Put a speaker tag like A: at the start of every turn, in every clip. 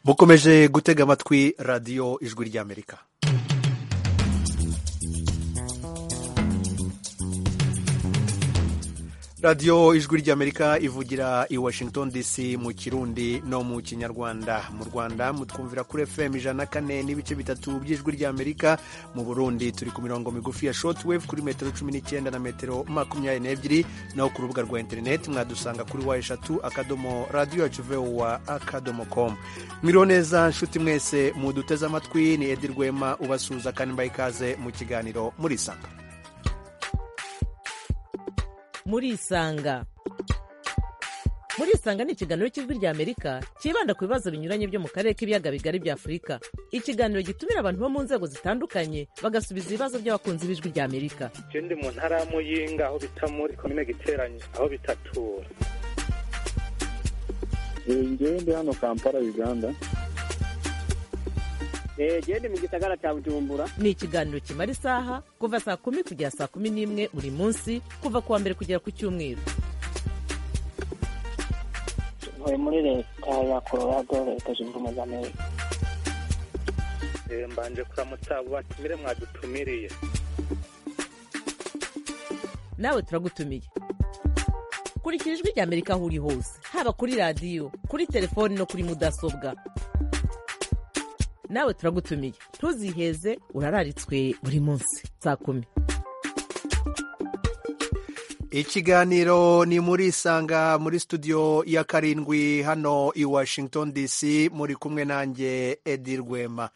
A: mukomeje gutega amatwi radiyo ijwi ry'amerika radiyo ijwi ry'amerika ivugira i washington dc mu kirundi no mu kinyarwanda mu rwanda mutwumvira kuri fm ijana na kane n'ibice bitatu by'ijwi ry'amerika mu burundi turi ku mirongo migufi ya shotwave kuri metero cumi n'icyenda na metero makumyabiri n'ebyiri naho ku rubuga rwa interineti mwadusanga kuri wa eshatu akadomo radiyo yacu vowa akadomo komu mwiriwe neza nshuti mwese muduteze amatwi ni edi rwema ubasuhuza kandi mbaye ikaze mu kiganiro murisanga
B: murisanga murisanga ni ikiganiro cy'ijwi ry'amerika cyibanda ku bibazo binyuranye byo mu karere k'ibiyaga bigari bya afurika ikiganiro gitumira abantu bo mu nzego zitandukanye bagasubiza ibibazo by'abakunzi b'ijwi ry'amerika
C: icyo ndi mu ntara ya muyinga aho bita muri komine giteranye aho bitatura
D: njyewe ndi hano kampala uganda
E: genda mu gisagara cya bujumbura
B: ni ikiganiro kimara isaha kuva saa kumi kugera saa kumi n'imwe buri munsi kuva ku wa mbere kugera ku cyumweru
F: ntuye muri leta ya colorado leta zunze ubumwe za amerika
C: mbanje kuramutsa abo batumire mwadutumiriye
B: nawe turagutumiye kurikira ijwi ry'amerika aho uri hose haba kuri radiyo kuri telefoni no kuri mudasobwa nawe turagutumiye ntuziheze urararitswe buri munsi saa kumi
A: ikiganiro ni muri isanga muri studio ya karindwi hano i washington dc muri kumwe nanjye edi rwema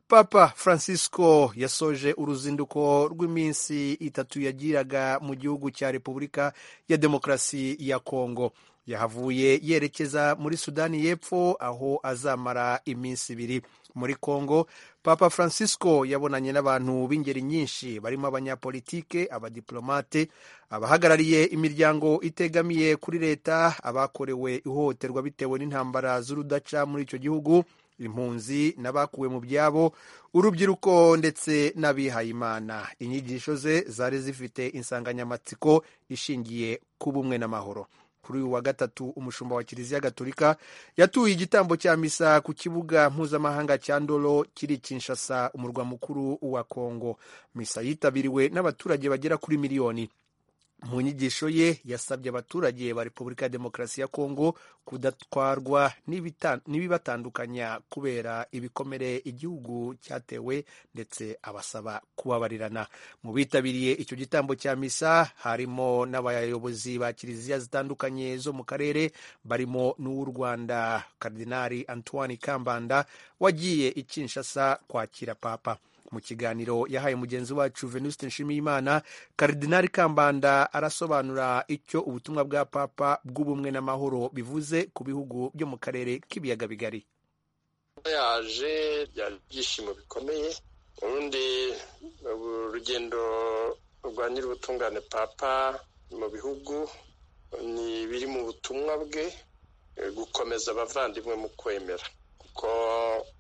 A: papa francisco yasoje uruzinduko rw'iminsi itatu yagiraga mu gihugu cya repubulika ya demokarasi ya kongo yahavuye yerekeza muri sudani y'epfo aho azamara iminsi ibiri muri congo papa francisco yabonanye n'abantu b'ingeri nyinshi barimo abanyapolitike abadiplomate abahagarariye imiryango itegamiye kuri leta abakorewe ihohoterwa bitewe n'intambara z'urudaca muri icyo gihugu impunzi n'abakuwe mu byabo urubyiruko ndetse n'abihayimana inyigisho ze zari zifite insanganyamatsiko ishingiye ku bumwe n'amahoro kuri uyu wa gatatu umushumba wa kiliziya gatolika yatuye igitambo cya misa ku kibuga mpuzamahanga cya ndoro kiri kinshasa umurwa mukuru wa kongo misa yitabiriwe n'abaturage bagera kuri miliyoni mu nyigisho ye yasabye abaturage ba repubulika ya demokarasi ya kongo kudatwarwa n'ibibatandukanya kubera ibikomere igihugu cyatewe ndetse abasaba kubabarirana mu bitabiriye icyo gitambo cya misa harimo n'abayobozi ba kiliziya zitandukanye zo mu karere barimo n'uw'u rwanda karidinari antoine kambanda wagiye i kinshasa kwakira papa mu kiganiro yahaye mugenzi wacu venuste nshimiyimana karidinari kambanda arasobanura icyo ubutumwa bwa papa bw'ubumwe n'amahoro bivuze ku bihugu byo mu karere k'ibiyaga bigari
G: yaje byari ibyishimo bikomeye ubundi urugendo rwa nyir'ubutungane papa mu bihugu ni biri mu butumwa bwe gukomeza abavandimwe mu kwemera kuko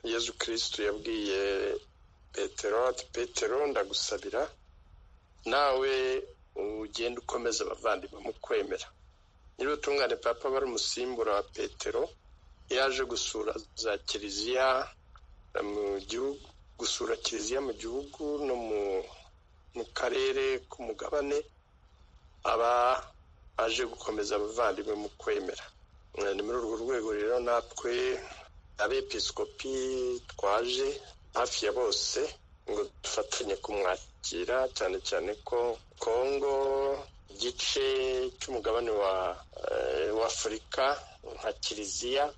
G: yezu kirisitu yabwiye petero ati petero ndagusabira nawe ugenda ukomeza abavandimwe mu kwemera nyir'ubutungane papa bari umusimbura wa petero yaje gusura za kiliziya mu gihugu gusura kiliziya mu gihugu no mu karere k'umugabane aba aje gukomeza abavandimwe mu kwemera ni muri urwo rwego rero natwe abepisikopi twaje hafi ya bose ngo dufatanye kumwakira cyane cyane ko kongo igice cy'umugabane wa afurika nka kiliziya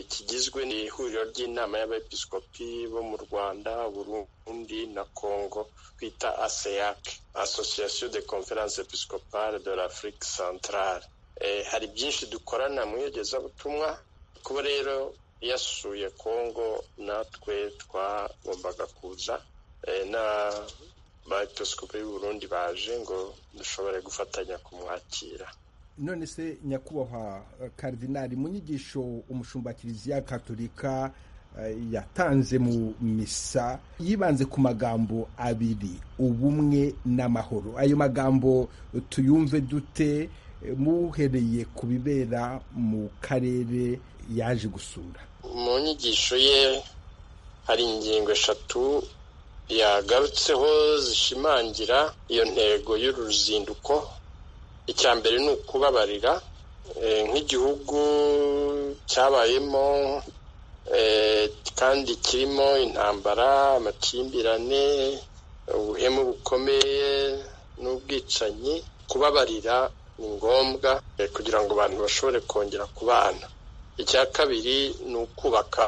G: kigizwe n'ihuriro ry'inama y'abepiskopi bo mu rwanda burundi na kongo twita aseyac association de conference episcopale de l'afrique centrale hari byinshi dukorana mu iyogezabutumwa kuba rero yasuye kongo natwe twagombaga kuza n'abayepisikopi Burundi baje ngo dushobore gufatanya kumwakira
H: none se nyakubahwa karidinari mu nyigisho umushumba kiliziya katolika yatanze mu misa yibanze ku magambo abiri ubumwe n'amahoro ayo magambo tuyumve dute muhereye ku bibera mu karere yaje gusura
G: mu nyigisho ye hari ingingo eshatu yagarutseho zishimangira iyo ntego y'uru ruzinduko icya mbere ni ukubabarira Eh, nk'igihugu cyabayemo eh, kandi kirimo intambara amakimbirane ubuhemu bukomeye n'ubwicanyi kubabarira ni ngombwa eh, kugira ngo abantu bashobore kongera kubana icya kabiri ni ukubaka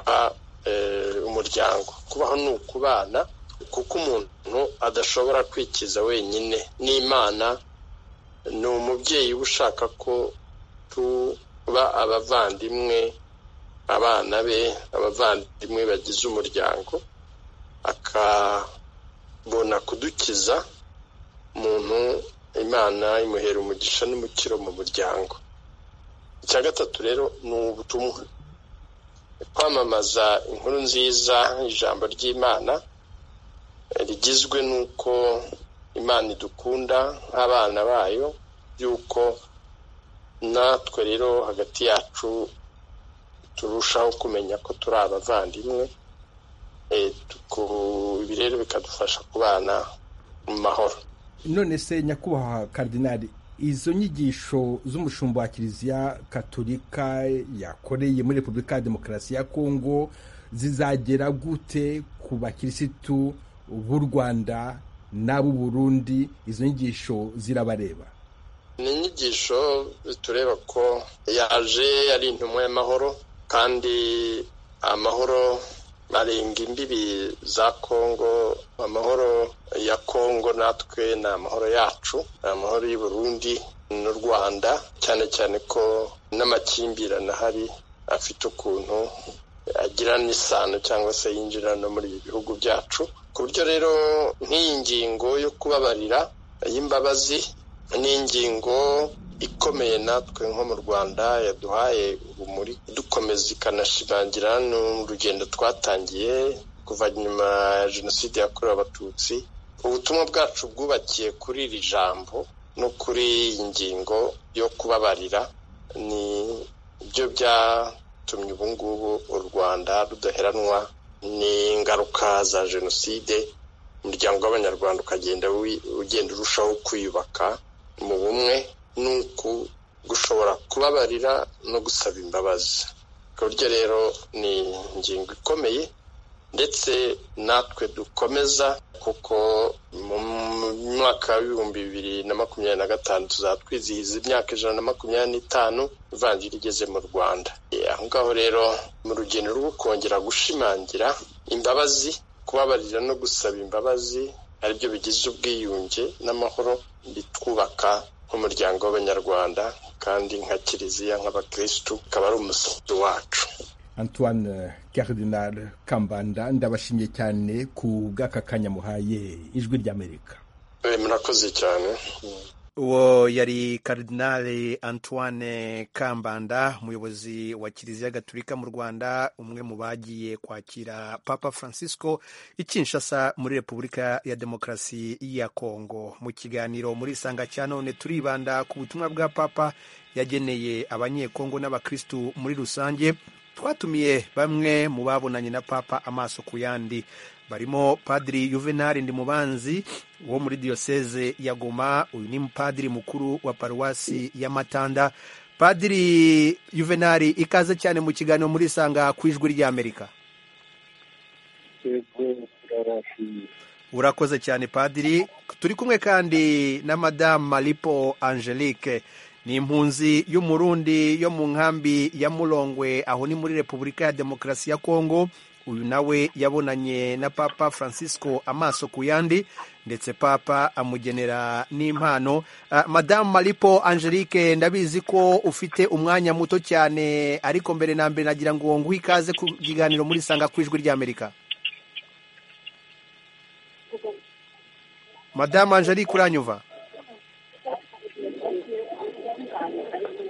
G: eh, umuryango kubaho ni ukubana kuko umuntu adashobora kwikiza wenyine n'imana ni umubyeyi uba ushaka ko tuba abavandimwe abana be abavandimwe bagize umuryango akabona kudukiza umuntu imana imuhera umugisha n'umukiro mu muryango icya gatatu rero ni ubutumwa kwamamaza inkuru nziza ijambo ry'imana rigizwe n'uko imana idukunda nk'abana bayo y'uko natwe rero hagati yacu turushaho kumenya ko turi abavandimwe ibi rero bikadufasha kubana mu mahoro
H: none se nyakubahwa karidinari izo nyigisho z'umushumba wa kiliziya katolika yakoreye muri repubulika ya demokarasi ya kongo zizagera gute ku bakirisitu b'u rwanda n'ab'u burundi izo nyigisho zirabareba
G: ni inyigisho tureba ko yaje ari intumwa y'amahoro kandi amahoro arenga imbibi za kongo amahoro ya kongo natwe ni amahoro yacu ni amahoro y'u Burundi n'u rwanda cyane cyane ko n'amakimbirane ahari afite ukuntu agira n'isano cyangwa se yinjira no muri ibi bihugu byacu ku buryo rero nk'iyi ngingo yo kubabarira y'imbabazi ni ingingo ikomeye natwe nko mu rwanda yaduhaye urumuri dukomeza ikanashimangira n'urugendo twatangiye kuva nyuma ya jenoside yakorewe abatutsi ubutumwa bwacu bwubakiye kuri iri jambo no kuri iyi ngingo yo kubabarira ni byo byatumye ubu ngubu u rwanda rudaheranwa n'ingaruka za jenoside umuryango w'abanyarwanda ukagenda ugenda urushaho kwiyubaka mu bumwe nuku gushobora kubabarira no gusaba imbabazi ku buryo rero ni ingingo ikomeye ndetse natwe dukomeza kuko mu mwaka w'ibihumbi bibiri na makumyabiri na gatanu tuzaba twizihiza imyaka ijana na makumyabiri n'itanu ivanjiri igeze mu rwanda aho ngaho rero mu rugendo rwo kongera gushimangira imbabazi kubabarira no gusaba imbabazi aribyo bigize ubwiyunge n'amahoro bitwubaka nk'umuryango w'abanyarwanda kandi nka kiliziya nk'abakirisitu ukaba ari umusingi wacu
H: antoine Cardinal kambanda ndabashimiye cyane ku bw'aka kanya muhaye ijwi ry'amerika
G: murakoze cyane
A: uwo yari karidinali antoine kambanda umuyobozi wa kiliziya gaturika mu rwanda umwe mu bagiye kwakira papa francisco ikinshasa muri repubulika ya demokarasi ya kongo mu kiganiro muri isanga cya none turibanda ku butumwa bwa papa yageneye abanyekongo n'abakirisitu muri rusange twatumiye bamwe mu babonanye na papa amaso ku yandi barimo padiri yuvenali ndimubanzi wo muri diyoseze ya goma uyu ni padiri mukuru wa paruwasi ya matanda padiri yuvenali ikaze cyane mu kiganiro muri isanga ku ijwi ry'amerika urakoze cyane padiri turi kumwe kandi na madamu maripo angelique ni impunzi y'umurundi yo mu nkambi ya murongwe aho ni muri repubulika ya demokarasi ya kongo uyu nawe yabonanye na papa francisco amaso ku yandi ndetse papa amugenera n'impano madamu maripo angelique ndabizi ko ufite umwanya muto cyane ariko mbere na mbere nagira ngo nguhe ikaze ku kiganiro muri sanga ku ijwi ry'amerika madamu angelique uranyuva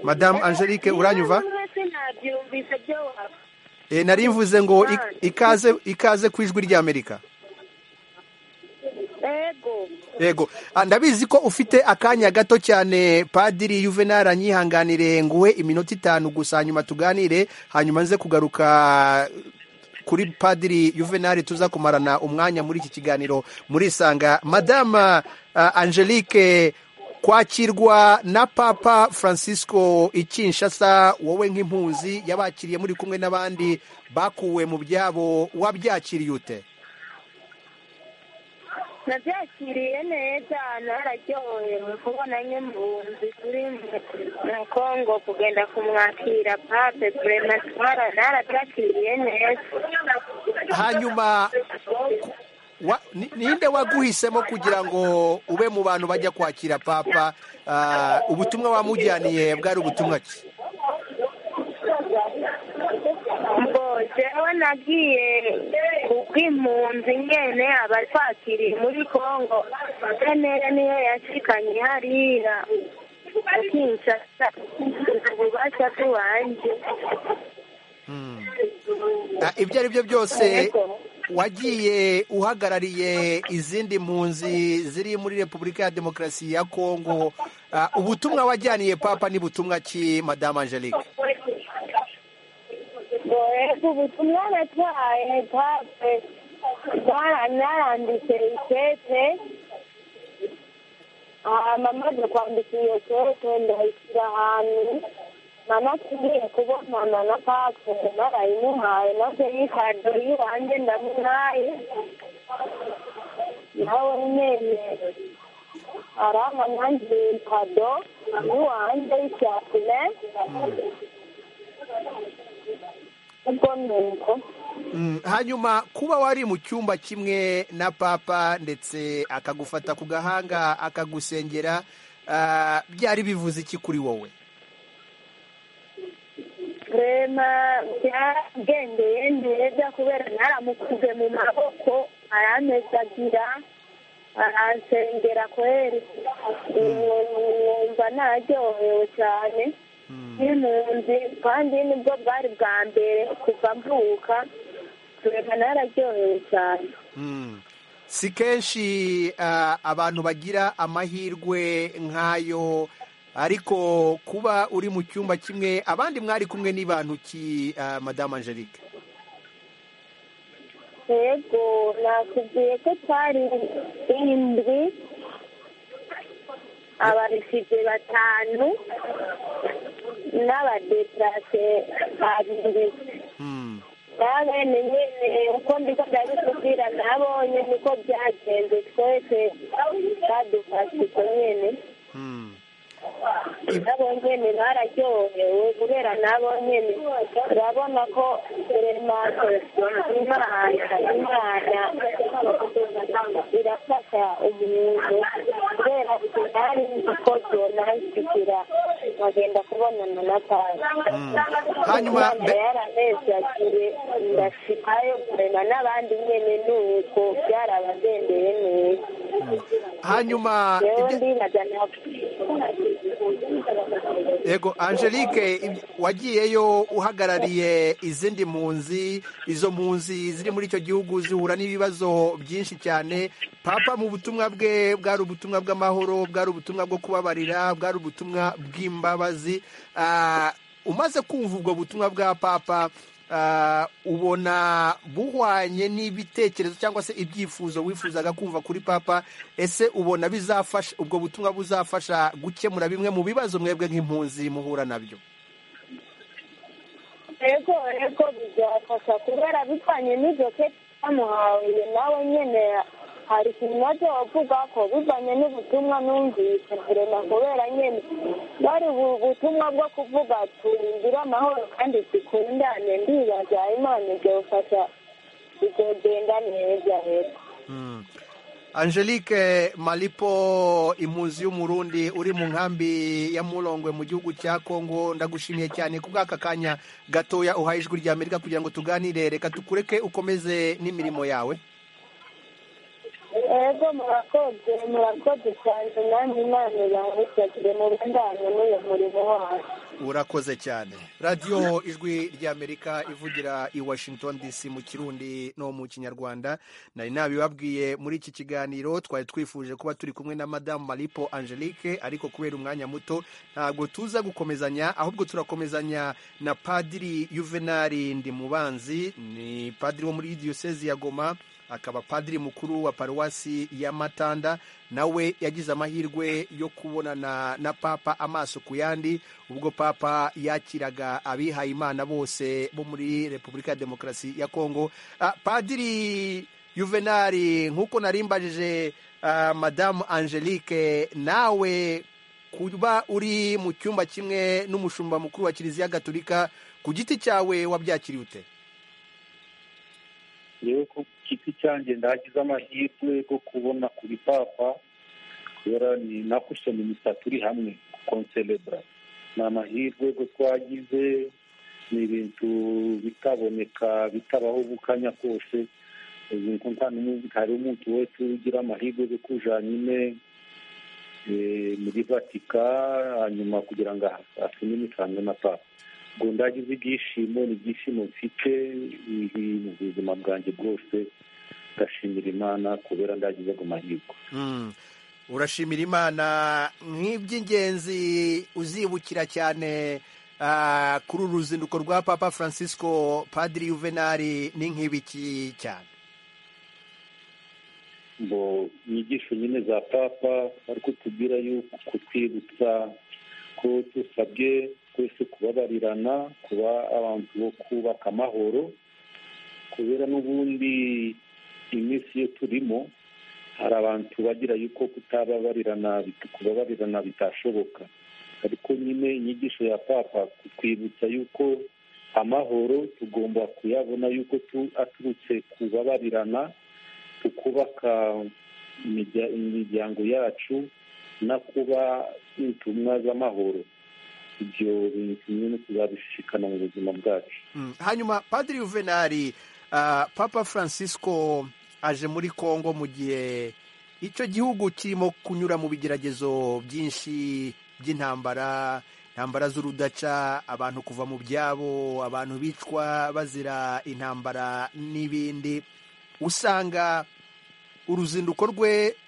A: madamu angelique uranyuva nari mvuze ngo ikaze ikaze ku ijwi ry'amerika
I: ego
A: yego Ah, ndabizi ko ufite akanya gato cyane padiri yuvenal anyihanganire nguhe iminota itanu gusa hanyuma tuganire hanyuma nze kugaruka kuri padiri yuvenal tuza kumarana umwanya muri iki kiganiro murisanga madama ah, angelique kwakirwa na papa francisco ikinshasa wowe nk'impunzi yabakiriye muri kumwe n'abandi bakuwe mu byabo wabyakiriye ute
I: nabyakiriye neza nararyohewe kubona nk'impunzi turi mu kongo kugenda kumwakira pape purematwara narabyakiriye neza
A: hanyuma ku- wa- ni- ninde waguhisemo kugira ngo ube mu bantu bajya kwakira papa Ah, ubutumwa wamujyaniye bwari ubutumwa ki
I: ngo jewe nagiye kubw'impunzi nyene abatwakiriye muri kongo kenera niyo yashikanye hariya akinshasa ububasha bw'iwanje
A: Ah, ibyo ari byo byose wagiye uhagarariye izindi mpunzi ziri muri repubulika ya demokarasi ya kongo Ah, ubutumwa wajyaniye papa ni butumwa ki madame angelique
I: ego ubutumwa natwaye pape naranditse ikete amaze kwandika iyo kete ndayishyira ahantu nanakiriye kubonana na pape narayimuhaye nabyo yikado yiwanjye ndamuhaye nawe nyene arama nanjye kado yiwanjye y'icyapine ubwo ni uko
A: Mm, hanyuma kuba wari mu cyumba kimwe na papa ndetse akagufata ku gahanga akagusengera ah, byari bivuze iki kuri wowe
I: rema byagendeye neza kubera naramukuze mu maboko aramezagira aransengera kweri numva naryohewe cyane n'impunzi kandi nibwo bwari bwa mbere kuva mvuka rema nararyohewe cyane
A: Mm. si kenshi ah, abantu bagira amahirwe nk'ayo ariko kuba uri mu cyumba kimwe abandi mwari kumwe n'ibantu ki ah, madame angelique
I: yego nakubwiye ko twari indwi abarisize batanu n'abadeplase babiri
A: Mm.
I: nabene nyene uko ndiko ndabikubwira nabonye niko byagenze twese badufashije nyene
A: Mm.
I: nabo nyene bararyohewe kubera nabo nyene urabona ko remato imana imana irafasha umuntu kubera nari nziko byonansigira nkagenda kubonana na pasi
A: Hanyuma be-
I: yaranezagiye ndashikayo kurema n'abandi nyene nuko byarabagendeye neza
A: hanyuma
I: jewe
A: ibyo-
I: ndinaja na
A: Yego Angelique ib- wagiyeyo uhagarariye izindi mpunzi izo mpunzi ziri muri icyo gihugu zihura n'ibibazo byinshi cyane papa mu butumwa bwe bwari ubutumwa bw'amahoro bwari ubutumwa bwo kubabarira bwari ubutumwa bw'imbabazi Ah, umaze kumva ubwo butumwa bwa papa ah, ubona buhwanye n'ibitekerezo cyangwa se ibyifuzo wifuzaga kumva kuri papa ese ubona bizafasha ubwo butumwa buzafasha gukemura bimwe mu bibazo mwebwe nk'impunzi muhura nabyo
I: ego ego bizafasha kubera bihwanye n'ivyo kete bamuhawe nawe nyene hari ikintu naje wavuga ko bivanye n'ubutumwa numvise kurema kubera nyene bari ubu- ubutumwa bwo kuvuga turindire amahoro kandi dukundane ndibaza imana izofasha bizogenda neza rero
A: angelique malipo impunzi y'umurundi uri mu nkambi ya murongwe mu gihugu cya kongo ndagushimiye cyane ku bw'aka kanya gatoya uhaye ijwi rya amerika kugira ngo tuganire reka tukureke ukomeze n'imirimo yawe
I: ego murakoze murakoze cyane namwe imana yawe cyagire mu bandanye n'uyu murimo wacu
A: urakoze cyane radiyo ijwi ry'amerika ivugira i washington dc mu kirundi no mu kinyarwanda nari nabibabwiye muri iki kiganiro twari twifuje kuba turi kumwe na madamu maripo angelique ariko kubera umwanya muto ntabwo tuza gukomezanya ahubwo turakomezanya na padiri yuvenali ndimubanzi ni padiri wo muri diyosezi ya goma akaba padiri mukuru wa paruwasi ya matanda nawe yagize amahirwe yo kubonana na papa amaso ku yandi ubwo papa yakiraga abihaye imana bose bo muri repubulika ya demokarasi ya kongo Ah, padiri yuvenali nk'uko narimbajije ah, madamu angelique nawe kuba uri mu cyumba kimwe n'umushumba mukuru wa kiliziya gatolika ku giti cyawe wabyakiriye ute
D: yewe ko ku giti cyanjye ndagize amahirwe yo kubona kuri papa kubera ni nakusoma imisatsi uri hamwe konselebra ni amahirwe yo twagize ni ibintu bitaboneka bitabaho bukanya kose ubwo nta n'umwe hari umuntu wese ugira amahirwe yo kuja nyine eh, muri vatika hanyuma kugira ngo asuminikane na papa ngo ndagize ibyishimo ni ibyishimo mfite ibi mu buzima bwanjye bwose ndashimira imana kubera ndagize ago mahirwe
A: Mm. urashimira imana nk'iby'ingenzi uzibukira cyane ah, kuri uru ruzinduko rwa papa francisco padiri yuvenali ni nk'ibiki cyane
D: ngo inyigisho nyine za papa bari kutubwira yuko kutwibutsa ko dusabwe twese kubabarirana kuba abantu bo kubaka amahoro kubera n'ubundi iminsi iyo turimo hari abantu bagira yuko kutababarirana bit- kubabarirana bitashoboka ariko nyine inyigisho ya papa kutwibutsa yuko amahoro tugomba kuyabona yuko tu- aturutse kubabarirana tukubaka imirya- imiryango yacu no kuba intumwa z'amahoro ibyo bintu nyine tuzabishikana mu buzima bwacu
A: Mm. hanyuma padiri yuvenali ah, papa francisco aje muri congo mu gihe icyo gihugu kirimo kunyura mu bigeragezo byinshi by'intambara intambara z'urudaca abantu kuva mu byabo abantu bicwa bazira intambara n'ibindi usanga uruzinduko rwe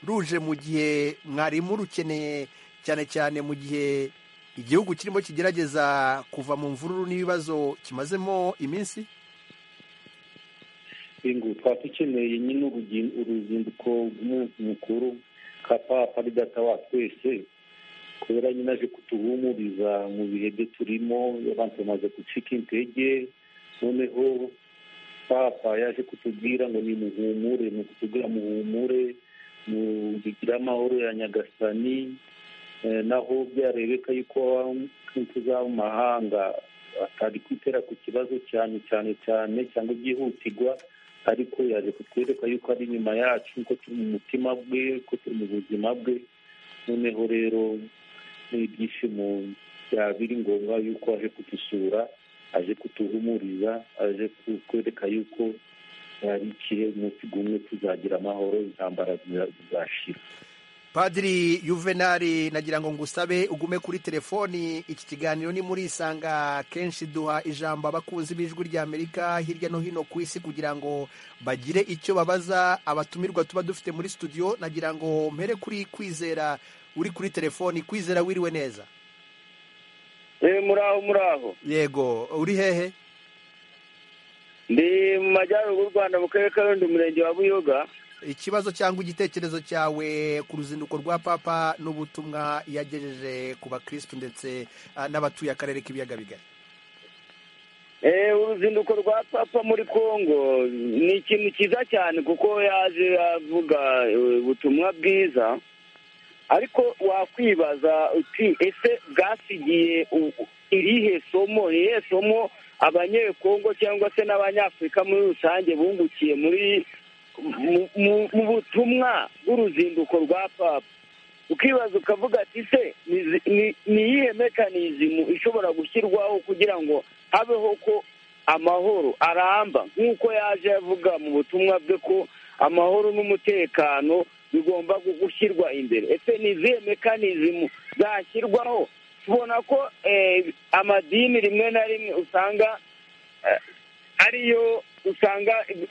A: ruje mu gihe mwarimu rukeneye cyane cyane mu gihe igihugu kirimo kigerageza kuva mu mvururu n'ibibazo kimazemo iminsi
D: bingu twaba dukeneye nyine urugi- uruzinduko rw'umunsi mukuru ka papa ari data wa twese kubera nyine aje kutuhumuriza mu bihe byo turimo abantu bamaze gucika intege noneho papa yaje kutubwira ngo ni muhumure ni ukutubwira muhumure mugire amahoro ya nyagasani Eh, naho byarebeka yuko intuza mu mahanga atari kwitera ku kibazo cyane cyane cyane cyangwa byihutirwa ariko yaje kutwereka yuko ari inyuma yacu ko turi mu mutima bwe ko turi mu buzima bwe noneho rero ni ibyishimo byaba biri ngombwa yuko aje kudusura aje kutuhumuriza aje kutwereka yuko ari ikihe umunsi gumwe tuzagira amahoro intambara ziza- zizashira
A: padiri yuvenali nagira ngo ngusabe ugume kuri telefoni iki kiganiro ni muri isanga kenshi duha ijambo abakunzi b'ijwi ry'amerika hirya no hino ku isi kugira ngo bagire icyo babaza abatumirwa tuba dufite muri studio nagira ngo mpere kuri kwizera uri kuri telefoni kwizera wiriwe neza
E: eh muraho muraho
A: yego uri hehe
E: ndi mu majyaruguru y'u rwanda mu karere ka rundi umurenge wa buyoga
A: ikibazo cyangwa igitekerezo cyawe ku ruzinduko rwa papa n'ubutumwa yagejeje ku bakirisitu ndetse ah, n'abatuye akarere k'ibiyaga bigari
E: eh uruzinduko rwa papa muri congo ni ikintu cyiza cyane kuko yaje avuga eh, ubutumwa bwiza ariko wakwibaza uti ese bwasigiye u- irihe somo irihe somo abanyekongo cyangwa se n'abanyafurika muri rusange bungukiye muri mu- mu- mu butumwa bw'uruzinduko rwa papa ukibaza ukavuga ati se ni- ni- ni iyihe mekanizimu ishobora gushyirwaho kugira ngo habeho ko amahoro aramba nk'uko yaje avuga mu butumwa bwe ko amahoro n'umutekano bigomba gushyirwa imbere ese ni izihe mekanizmu zashyirwaho tubona ko eh, amadini rimwe na rimwe usanga eh, ariyo usanga eh,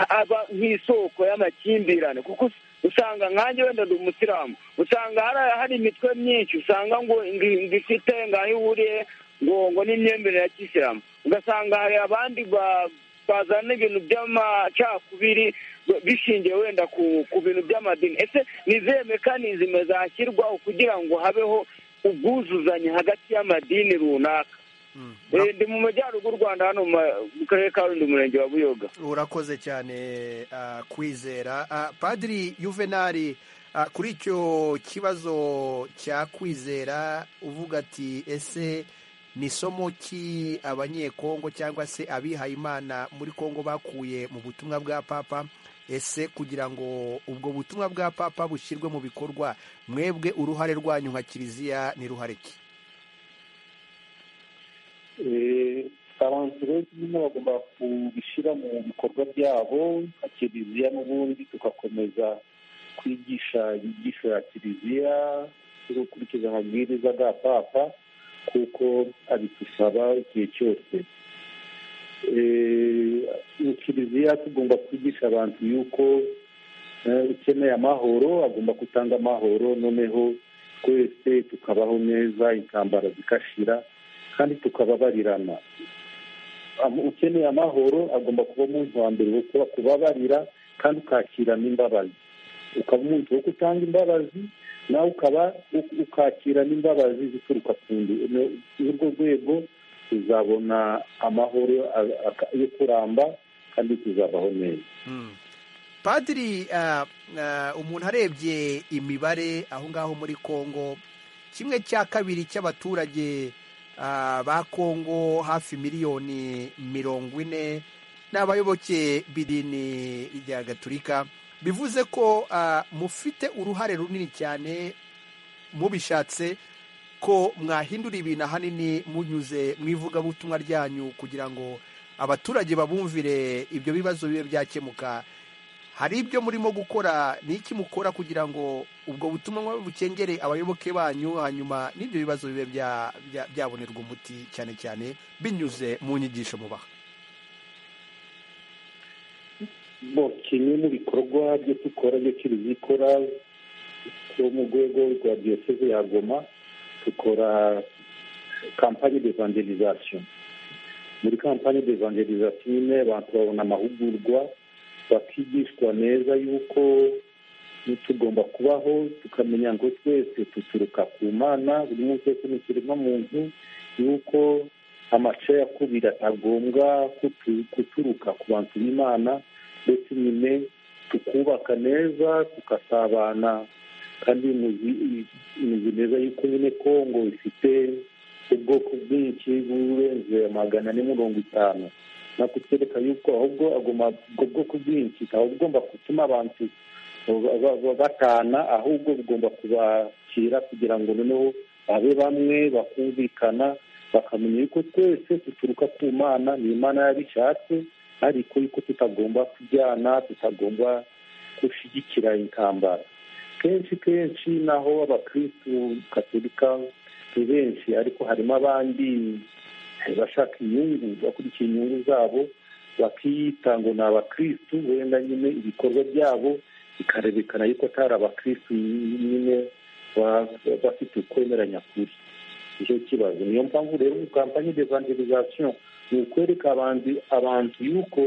E: aba nk'isoko y'amakimbirane kuko usanga nkanjye wenda ndi umusilamu usanga hari- hari imitwe myinshi usanga ngo ngo- ngo ifite ngaho ihuriye ngo ngo n'imyemerere ya kisilamu ugasanga hari abandi ba- bazana ibintu by'amacakubiri b- bishingiye wenda ku ku bintu by'amadini ese ni izihe mekanizime zashyirwaho kugira ngo habeho ubwuzuzanye hagati y'amadini runaka Eh, ndi mu majyaruguru rwanda hano mu ma- mu karere ka rundi umurenge wa buyoga
A: urakoze cyane ah, kwizera Ah, padiri yuvenali ah, kuri icyo kibazo cya kwizera uvuga ati ese ni somo ki abanyekongo cyangwa se abihayimana muri kongo bakuye mu butumwa bwa papa ese kugira ngo ubwo butumwa bwa papa bushyirwe mu bikorwa mwebwe uruhare rwanyu nka kiliziya ni ruhare ki
D: Eh, abantu rero nyine bagomba kubishyira mu bikorwa byabo nka kiliziya n'ubundi tugakomeza kwigisha inyigisho ya kiliziya no gukurikiza amabwiriza bwa papa kuko abidusaba igihe cyose Eh, mu kiliziya tugomba kwigisha abantu yuko eh, ukeneye amahoro agomba gutanga amahoro noneho twese tukabaho neza intambara zigashira kandi tukababarirana Am- ukeneye amahoro agomba kuba umuntu wa mbere wo kuba- kubabarira kandi ukakirana imbabazi ukaba umuntu wo gutanga imbabazi nawe ukaba u- ukakirana imbabazi zituruka ku ndi no- n'urwo rwego tuzabona amahoro a- a- yo kuramba kandi tuzabaho neza
A: padiri ah, ah, umuntu arebye imibare aho ngaho muri congo kimwe cya kabiri cy'abaturage ah, ba congo hafi miliyoni mirongo ine ni abayoboke b'idini rya gaturika bivuze ko ah, mufite uruhare runini cyane mubishatse ko mwahindura ibintu ahanini munyuze mu ivugabutumwa ryanyu kugira ngo abaturage babumvire ibyo bibazo bibe byakemuka hari ibyo murimo gukora ni iki mukora kugira ngo ubwo butumwa bukengere abayoboke banyu hanyuma n'ibyo bibazo bibe bya- bya- byabonerwa umuti cyane cyane binyuze mu nyigisho mubaha
D: bo kimwe mu bikorwa byo dukora byo kiliziya ikora yo mu rwego rwa diyoseze ya goma dukora kampani devangelizasiyo muri kampani devangelizasiyo nyine abantu babona amahugurwa bakigishwa neza yuko tugomba kubaho tukamenya ngo twese duturuka ku mana buri munsi wese ni ikiremwamuntu yuko amacakubiri atagombwa kutu- guturuka ku bantu b'imana ndetse nyine tukubaka neza tugasabana kandi muzi muzi neza yuko nyine kongo ifite ubwoko bwinshi burenze magana ane mirongo itanu nakutwereka yuko ahubwo agomba ubwo bwoko bwinshi ntawe bugomba gutuma abantu ba- ba- batana ahubwo bugomba kubakira kugira ngo noneho babe bamwe bakumvikana bakamenya yuko twese duturuka ku mana ni imana yabishatse ariko yuko tutagomba kujyana tutagomba gushyigikira intambara kenshi kenshi naho abakirisitu gatolika ni benshi ariko harimo abandi bashaka inyungu bakurikiye inyungu zabo bakiyita ngo ni abakirisitu wenda nyine ibikorwa byabo bikarerekana yuko atari abakirisitu nyine ba- bafite ukwemera nyakuri nicyo kibazo niyo mpamvu rero kampani devangelizasiyo ni ukwereka abandi abantu yuko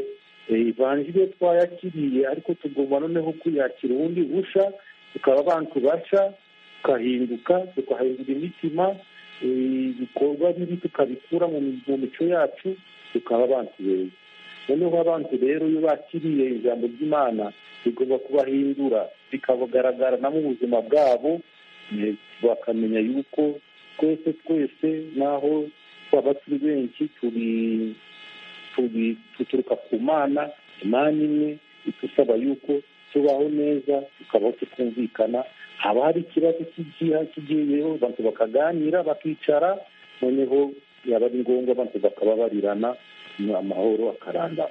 D: eh, ivanjiri iyo twayakiriye ariko tugomba noneho kuyakira ubundi busha tukaba abantu basha tugahinduka tugahindura imitima eh, ibikorwa bibi tukabikura mu mi- mu mico yacu tukaba abantu beza noneho abantu rero iyo bakiriye ijambo ry'imana rigomba kubahindura bikabagaragara no mu buzima bwabo eh, bakamenya yuko twese twese naho twaba turi benshi turi turi duturuka ku mana imana imwe idusaba yuko tubaho neza tukabaho tukumvikana haba hari ikibazo cy'igiha kigiyeho abantu bakaganira bakicara noneho yaba ari ngombwa abantu bakababarirana amahoro akarandama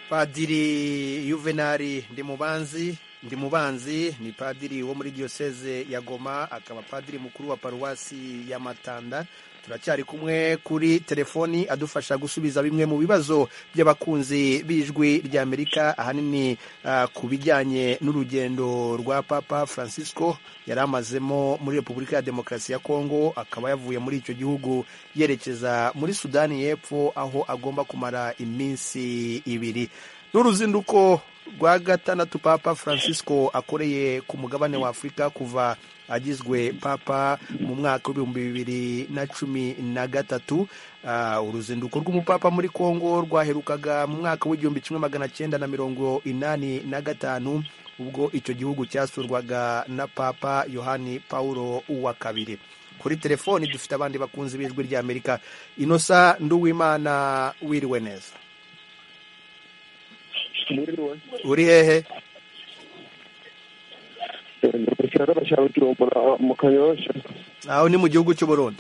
A: padiri yuvenali ndimubanzi ndimubanzi ni padiri wo muri diyoseze ya goma akaba padiri mukuru wa paruwasi ya matanda turacyari kumwe kuri telefoni adufasha gusubiza bimwe mu bibazo by'abakunzi b'ijwi ry'amerika ahanini ah, ku bijyanye n'urugendo rwa papa francisco yari amazemo muri repubulika ya demokarasi ya kongo akaba yavuye muri icyo gihugu yerekeza muri sudani y'epfo aho agomba kumara iminsi ibiri n'uruzinduko rwa gatandatu papa francisco akoreye ku mugabane wa afurika kuva agizwe papa mu mwaka w'ibihumbi bibiri na cumi na gatatu Ah, uruzinduko rw'umupapa muri kongo rwaherukaga mu mwaka w'igihumbi kimwe magana cyenda na mirongo inani na gatanu ubwo icyo gihugu cyasurwaga na papa yohani paulo wa kabiri kuri telefoni dufite abandi bakunzi b'ijwi ry'amerika inosa nduwimana wiriwe neza
J: Mwiriwe.
A: uri hehe
J: Eh, Ndi mu gisagara cya Bujumbura mu Kanyosha.
A: aho ni mu gihugu cy'uburundi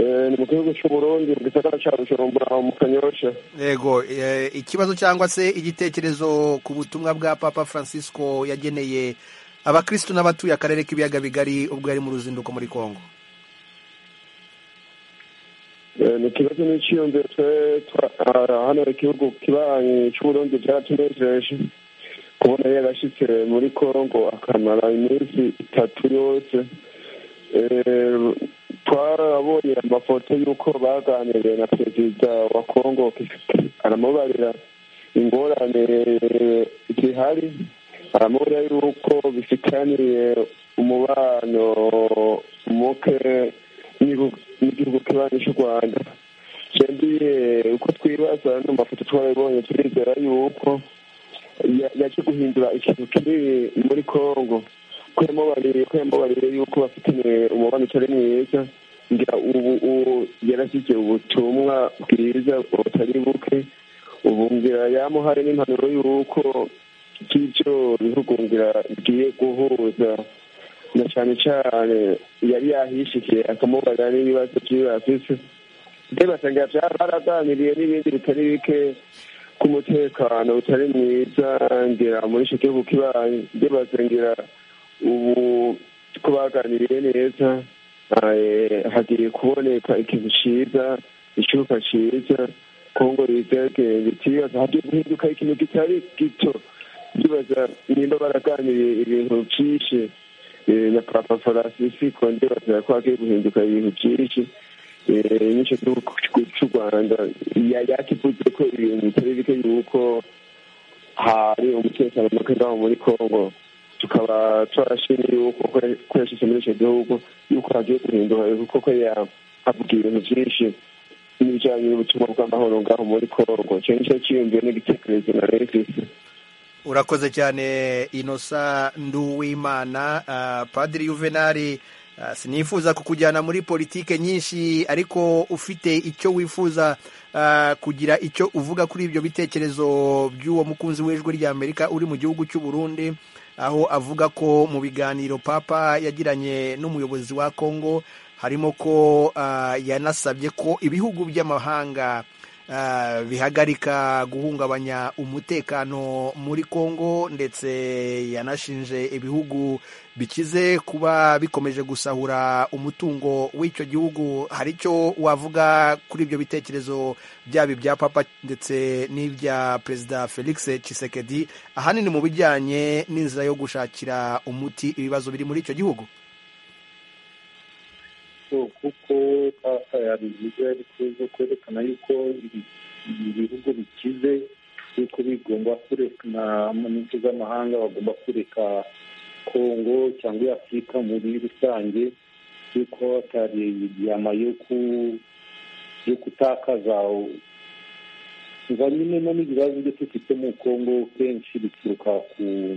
J: Eh, Ni mu gihugu cy'u Burundi mu gisagara cya Bujumbura mu Kanyosha.
A: yego eh, ikibazo cyangwa se igitekerezo ku butumwa bwa papa francisco yageneye abakristo n'abatuye akarere k'ibiyaga bigari ubwo yari mu ruzinduko muri kongo
J: Eh, Ni ikibazo n'icyiyumviro twe twa- ah, hano igihugu kibanyi cy'Uburundi byaratunejeje kubona yarashyitse muri Kongo akamara iminsi itatu yose. Eh, Twarabonye amafoto y'uko baganiriye na perezida wa Kongo aramubarira ingorane zihari aramubwira yuko bifitaniye umubano muke n'igihugu- n'igihugu kibanyi cy'u rwanda twembiye uko twibaza no mu mafoto twabibonye turizera yuko ya- yaje guhindura ikintu kinini muri kongo ko yamubariye ko yamubariye yuko bafitaniye umubano utari mwiza ngira ubu ubu yarashyize ubutumwa bwiza butari buke ubu ngira yamuhaye n'impanuro y'uko by'ibyo bihugu ngira bigiye guhuza na cyane cyane yari yahishikiye akamubarira n'ibibazo by'iyo afise mbega basanga bya- baraganiriye n'ibindi bitari bike ku mutekano utari mwiza ngira muri icyo gihugu kibanyi mbega basengera ubu ko baganiriye neza eh, hagiye kuboneka ikintu cyiza icyuka cyiza kongo yizege bitibaza hagiye guhinduka ikintu kitari gito ndibaza nimba baraganiriye ibintu byinshi eh, na papa francisco ndibaza ko hagiye guhinduka ibintu byinshi eh, n'icyo gihugu cy'u rwanda ya- yakivuze ko ibintu bitari bike yuko hari umutekano muke ngaho muri kongo tukaba twarashimye yuko ko yashyize muri icyo gihugu yuko hagiye guhinduka kuko yahavuga ibintu byinshi n'ibijyanye n'ubutumwa bw'amahoro ngaho muri kongo icyo ni cyo cyiyumviye n'igitekerezo na refisi
A: urakoze cyane inosa nduwimana Ah, padiri yuvenali ah, sinifuza kukujyana muri politike nyinshi ariko ufite icyo wifuza ah, kugira icyo uvuga kuri ibyo bitekerezo by'uwo mukunzi w'ijwi ry'amerika uri mu gihugu cy'u burundi aho avuga ko mu biganiro papa yagiranye n'umuyobozi wa kongo harimo ko ah, yanasabye ko ibihugu by'amahanga ah, bihagarika guhungabanya umutekano muri kongo ndetse yanashinje ibihugu bikize kuba bikomeje gusahura umutungo w'icyo gihugu hari icyo wavuga kuri ibyo bitekerezo byaba ibya papa ndetse n'ibya perezida felix tshisekedi ahanini mu bijyanye n'inzira yo gushakira umuti ibibazo biri muri icyo gihugu
D: so kuko papa yabivuze ariko zo kwerekana yuko ibi- ibi bihugu bikize yuko bigomba kureka na mu nce z'amahanga bagomba kureka kongo cyangwa afurika muri rusange yuko atari ibyama yo ku yo gutakaza za nyine no n'ibibazo byo dufite mu kongo kenshi bituruka ku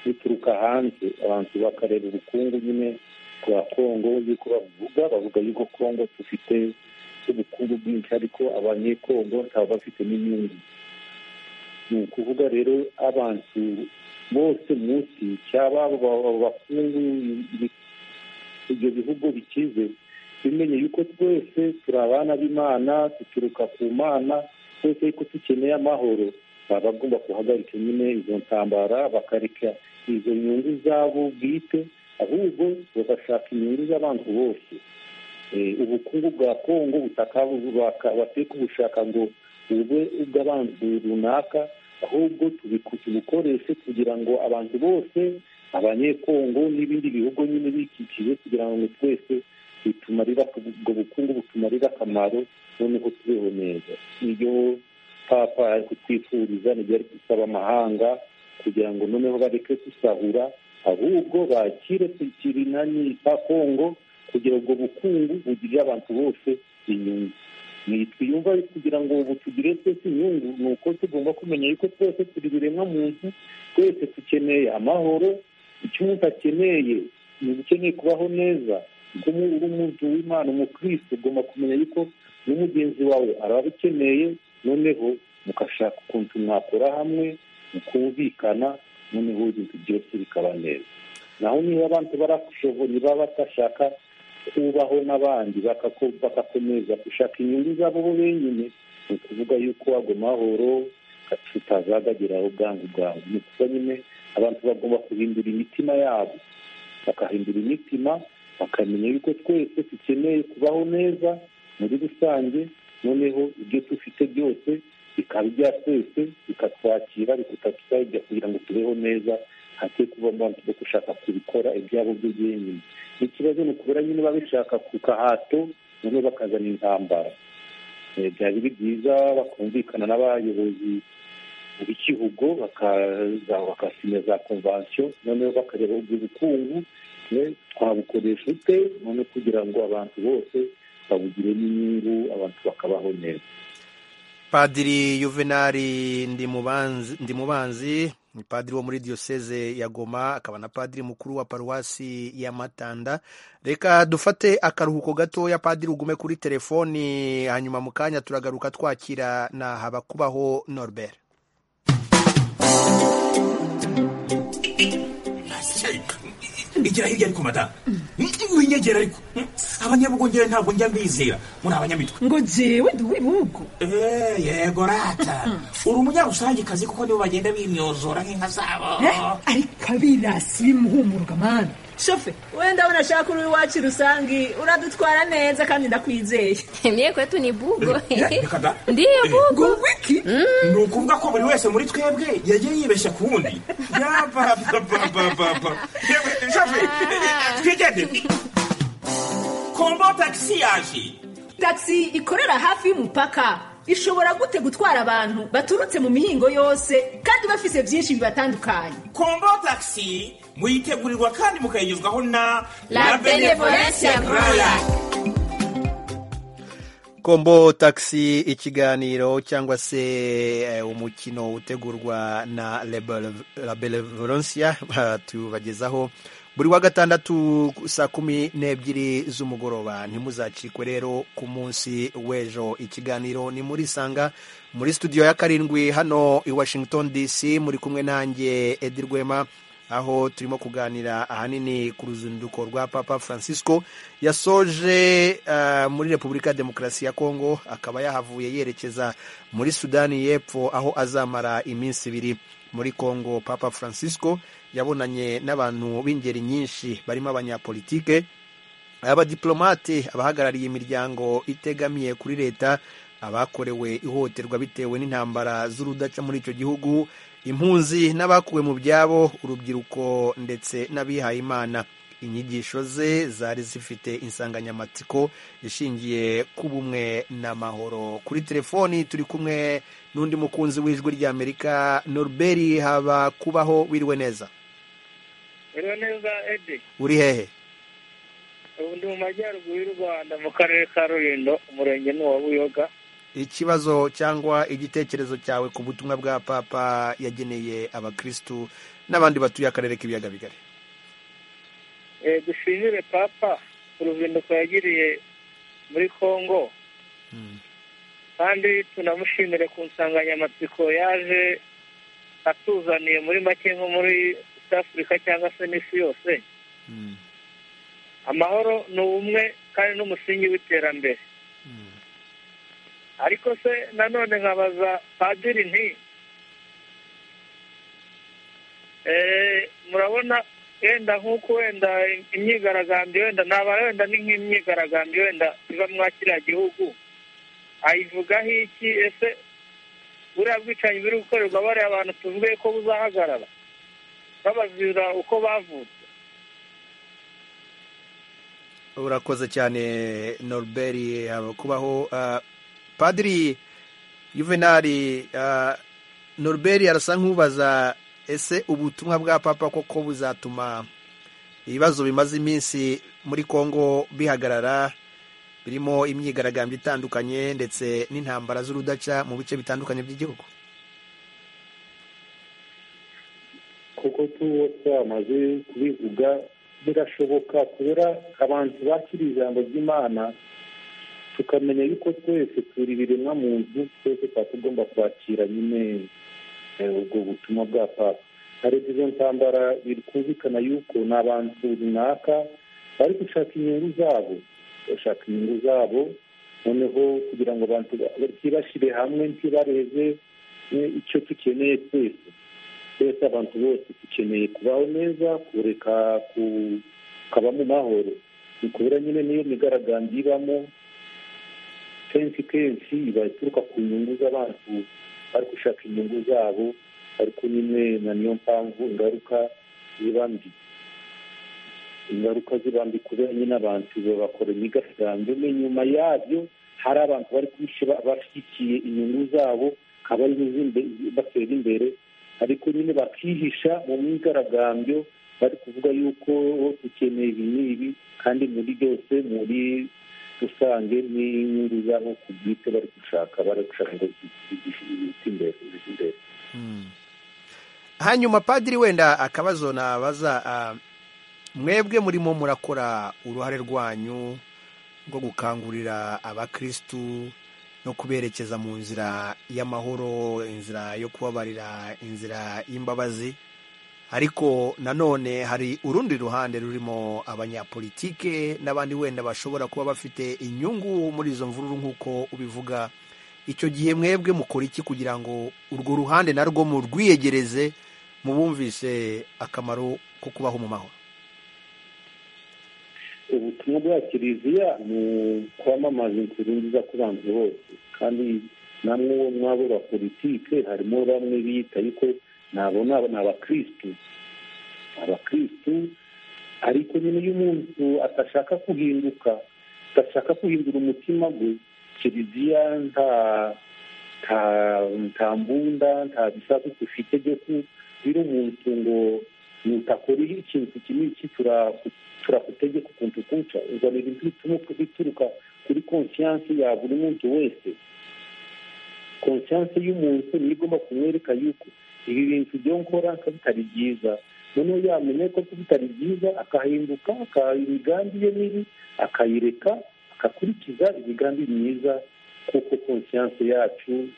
D: bituruka hanze abantu bakareba ubukungu nyine bwa kongo yuko bavuga bavuga yuko kongo dufite ubukungu bwinshi ariko abanyekongo ntaba bafite n'inyungu ni ukuvuga rero abantu bose munsi cyaba abo ba- bakungu ibi- ibyo bihugu bikize bimenye yuko twese turi abana b'imana duturuka ku mana twese yuko dukeneye amahoro baba bagomba guhagarika nyine izo ntambara bakareka izo nyungu zabo bwite ahubwo bagashaka inyungu z'abantu bose Eh, ubukungu bwa kongo bateka ubushaka ngo bube ubw'abantu runaka ahubwo tubiku- tubukoreshe kugira ngo abantu bose abanyekongo n'ibindi bihugu nyine bikikije kugira ngo twese bitumarira ubwo bukungu butumarira akamaro noneho tubeho neza iyo papa ari kutwifuriza nibyo ari gusaba amahanga kugira ngo noneho bareke gusahura ahubwo bakire kirinani cya kongo kugira ubwo bukungu bugirire abantu bose inyungu twiyumva kugira ngo ubu tugire twese inyungu ni uko tugomba kumenya yuko twese turi biremwa muntu twese dukeneye amahoro icyo umuntu akeneye ni ukeneye kubaho neza kuko umu- uri umuntu w'imana umukristo ugomba kumenya yuko n'umugenzi wawe arabikeneye noneho mugashaka ukuntu mwakora hamwe mukumvikana noneho ibintu byose bikaba neza naho niba abantu barashoboye baba batashaka kubaho n'abandi bakako- bagakomeza gushaka inyungu zabo bo benyine ni ukuvuga yuko ago mahoro tutazagageraho bwangu bwangu ni ukuvuga nyine abantu bagomba guhindura imitima yabo bakahindura imitima bakamenya yuko twese dukeneye kubaho neza muri rusange noneho ibyo dufite byose bikaba ibya twese bikatwakira bikatwakira kugira ngo tubeho neza hate kuba abantu bo gushaka kubikora ibyabo byo byenyine ikibazo ni ukubera nyine babishaka ku kahato noneho bakazana intambara Eh, byaba biri byiza bakumvikana n'abayobozi b'ikihugu bakaza bagasinya za konvansiyo noneho bakareba ubwo bukungu eh, twabukoresha ute noneho kugira ngo abantu bose babugiremo inyungu abantu bakabaho neza
A: padiri yuvenali ndimubanzi Ndimubanzi, ni padiri wo muri diyoseze ya goma akaba na padiri mukuru wa paruwasi ya matanda reka dufate akaruhuko gatoya padiri ugume kuri telefoni hanyuma mu kanya turagaruka twakira na habakubaho norbert
K: igira hirya ariko madamu winyegera ariko abanyabugongere ntabwo njya mbizera muri abanyamitwe
L: ngo jewe ndi uw'ibihugu
K: Eh, yego rata uri umunyarusangikazi kuko nibo bagenda bimyozora nk'inka zabo
L: Eh, ariko abirasi bimuhumuruka mana
M: shofe wenda unashaka uri iwacu rusangi uradutwara neza kandi ndakwizeye mye kwetu ni bugo ndiyo bugo
L: wiki
K: ni ukuvuga ko buri wese muri twebwe yagiye yibeshya ku wundi yabababababa twigende kombo tagisi yaje
M: taxi ikorera hafi y'umupaka ishobora gute gutwara abantu baturutse mu mihingo yose kandi bafise byinshi bibatandukanye
K: kombo tagisi muyitegurirwa kandi mukayigezwaho na
M: La Benevolence ya Gloria.
A: kombo taxi ikiganiro cyangwa se eh, umukino utegurwa na Lebel- la benevolencia tubagezaho buri wa gatandatu saa kumi n'ebyiri z'umugoroba ntimuzacikwe rero ku munsi w'ejo ikiganiro ni muri sanga muri studio ya karindwi hano i washington dc muri kumwe nanjye edi rwema aho turimo kuganira ahanini ku ruzinduko rwa papa francisco yasoje eh, muri repubulika ya demokarasi ya kongo akaba yahavuye yerekeza muri sudani y'epfo aho azamara iminsi ibiri muri kongo papa francisco yabonanye n'abantu b'ingeri nyinshi barimo abanyapolitike abadiplomate abahagarariye imiryango itegamiye kuri leta abakorewe ihohoterwa bitewe n'intambara z'urudaca muri icyo gihugu impunzi n'abakuwe mu byabo urubyiruko ndetse n'abihayimana inyigisho ze zari zifite insanganyamatsiko ishingiye ku bumwe n'amahoro kuri telefoni turi kumwe n'undi mukunzi w'ijwi ry'amerika norbert haba kubaho wiriwe neza
C: rero neza edi
A: uri hehe
C: ubu ndi mu majyaruguru y'u rwanda mu karere ka rulindo umurenge ni uwa buyoga
A: ikibazo cyangwa igitekerezo cyawe ku butumwa bwa papa yageneye abakristu n'abandi batuye akarere k'ibiyaga bigari
C: Eh, dushimire papa uruzinduko yagiriye muri kongo kandi tunamushimire ku nsanganyamatsiko yaje atuzaniye muri make nko muri east africa cyangwa se n'isi yose amahoro ni ubumwe kandi n'umusingi w'iterambere ariko se nanone nkabaza padiri nti Eh, murabona wenda nk'uko wenda imyigaragambyo wenda nabara wenda ni nk'imyigaragambyo wenda iva mwa kiriya gihugu ayivugaho iki ese buriya bwicanyi buri gukorerwa bariya abantu tuvuge ko buzahagarara babazira uko bavutse
A: urakoze cyane noruberi kubaho ah, padiri yuvenali ah, noruberi arasa nk'ubaza ese ubutumwa bwa papa koko buzatuma ibibazo bimaze iminsi muri kongo bihagarara birimo imyigaragambyo itandukanye ndetse n'intambara z'urudaca mu bice bitandukanye by'igihugu
D: kuko tuwo twamaze kubivuga birashoboka kubura abantu bakiriye ijambo ry'imana tukamenya yuko twese turi ibiremwa muntu twese tuba tugomba kwakira nyine ubwo butumwa bwa papa hari izo ntambara bikumvikana yuko ni abantu runaka bari gushaka inyungu zabo bashaka inyungu zabo noneho kugira ngo abantu batibashyire hamwe ntibarebe icyo dukeneye twese twese abantu bose dukeneye kubaho neza kureka kukaba mu mahoro ni kubera nyine niyo migaragambyo ibamo kenshi kenshi iba ituruka ku nyungu z'abantu bari gushaka inyungu zabo ariko nyine na niyo mpamvu ingaruka ziba mbi ingaruka ziba mbi kubera nyine abantu bakora imyigaragambyo nyuma yabyo hari abantu bari bashyigikiye inyungu zabo akaba ari batera imbere ariko nyine bakihisha mu myigaragambyo bari kuvuga yuko dukeneye ibi n'ibi kandi muri byose muri rusange n'inyungu zabo ku bwite bari gushaka bari gushaka ngo zite imbere imbere
A: hanyuma padiri wenda akabazo nabaza ah, mwebwe murimo murakora uruhare rwanyu rwo gukangurira abakirisitu no kuberekeza mu nzira y'amahoro inzira yo kubabarira inzira y'imbabazi ariko nanone hari urundi ruhande rurimo abanyapolitike n'abandi wenda bashobora kuba bafite inyungu muri izo mvururu nk'uko ubivuga icyo gihe mwebwe mukora iki kugira ngo urwo ruhande narwo murwiyegereze mubumvise akamaro ko kubaho mu mahoro
D: ubutumwa bwa kiliziya ni kwamamaza inzira nziza ku bantu bose kandi namwe bo mwabo ba politike harimo bamwe biyita ariko nabo ni abakirisitu abakirisitu ariko nyine iyo umuntu atashaka guhinduka adashaka guhindura umutima we kiliziya nta nta mbunda nta bisasu dufite byo kubira umuntu ngo nutakora ikintu kimwe iki turakutegeka ukuntu kuca uzanira ibintu bituruka kuri konsiyansi ya buri muntu wese konsiyansi y'umuntu niyo igomba kumwereka yuko ibi bintu byo nkora bitari byiza noneho yamenye ko bitari byiza akahinduka imigambi ye mibi akayireka agakurikiza imigambi myiza kuko konsiyanse yacu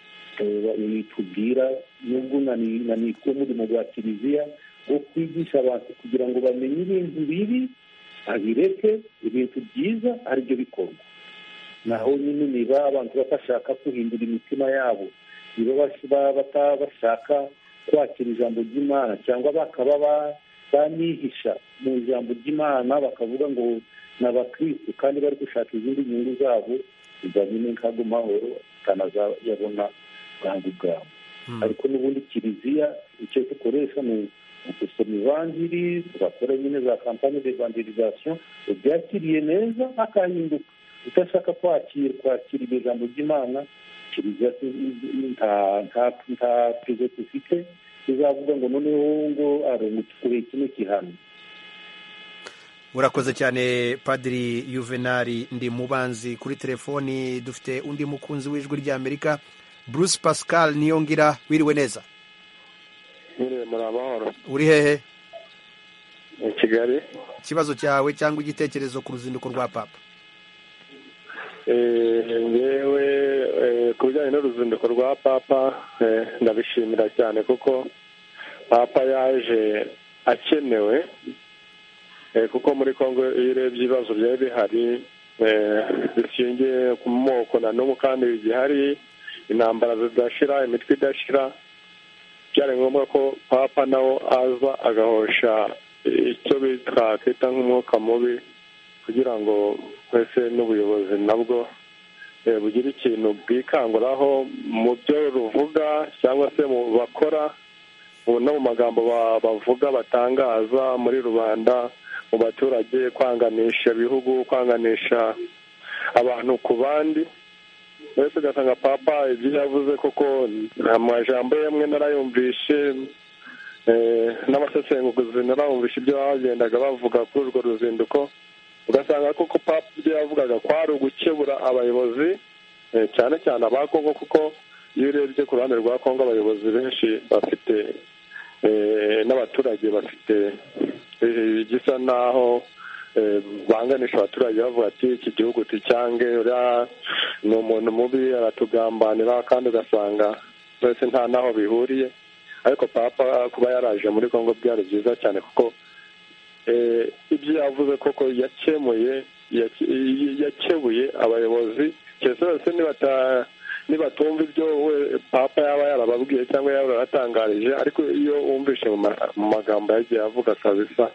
D: itubwira nubwo nanitwa umurimo wa kiliziya wo kwigisha abantu kugira ngo bamenye ibintu bibi abireke ibintu byiza aribyo bikorwa naho nyine niba abantu batashaka guhindura imitima yabo niba bashaka kwakira ijambo ry'imana cyangwa bakaba banihisha mu ijambo ry'imana bakavuga ngo ni abakirisitu kandi bari gushaka izindi nyungu zabo bijyanye nkago mahoro atanazayabona bwangu bwabo ariko n'ubundi kiliziya icyo dukoresha ni gusoma ivanjiri tugakora nyine za kampani de evangelizasiyo ubyakiriye neza akahinduka udashaka kwakira kwakira iryo jambo ry'imana kiliziya nta pizo dufite tuzavuga ngo noneho ngo arumutukuye kino gihano
A: urakoze cyane padiri yuvenali ndi mubanzi kuri telefoni dufite undi mukunzi w'ijwi ry'amerika bruce pascal niyongira wiriwe neza
N: mwiriwe muri amahoro
A: uri hehe
N: ni kigali
A: ikibazo cyawe cyangwa igitekerezo ku ruzinduko rwa papa
N: yewe ku bijyanye n'uruzinduko rwa papa ndabishimira cyane kuko papa yaje akenewe kuko muri congo iyo urebye ibibazo byari bihari zishingiye ku moko na n'ubu kandi zihari intambara zidashira imitwe idashira byari ngombwa ko papa nawe aza agahosha icyo twakita nk'umwuka mubi kugira ngo twese n'ubuyobozi nabwo eh, bugire ikintu bwikanguraho mu byo ruvuga cyangwa se mu bakora ubu no mu magambo ba- bavuga batangaza muri rubanda mu baturage kwanganisha ibihugu kwanganisha abantu ku bandi mbese ugasanga papa ibyo yavuze koko amajambo yamwe narayumvishe eh, n'abasesenguzi narayumvishe ibyo bagendaga bavuga kuri urwo ruzinduko ugasanga koko papa ibyo yavugaga kwari ugukebura abayobozi eh, cyane cyane aba kongo kuko iyo urebye ku ruhande rwa kongo abayobozi benshi bafite eh, n'abaturage bafite eh, gisa naho eh, banganisha abaturage bavuga ati iki gihugu tucyange uriya ni umuntu mubi aratugambanira kandi ugasanga twese nta n'aho bihuriye ariko papa kuba yaraje muri kongo byari byiza cyane kuko eh, ibyo yavuze koko yakemuye yake- yakebuye abayobozi keretse bose nibata- nibatumva ibyo we- papa yaba yarababwiye cyangwa yaba yaratangarije ariko iyo wumvishe mu ma- mu magambo yagiye avuga kabisa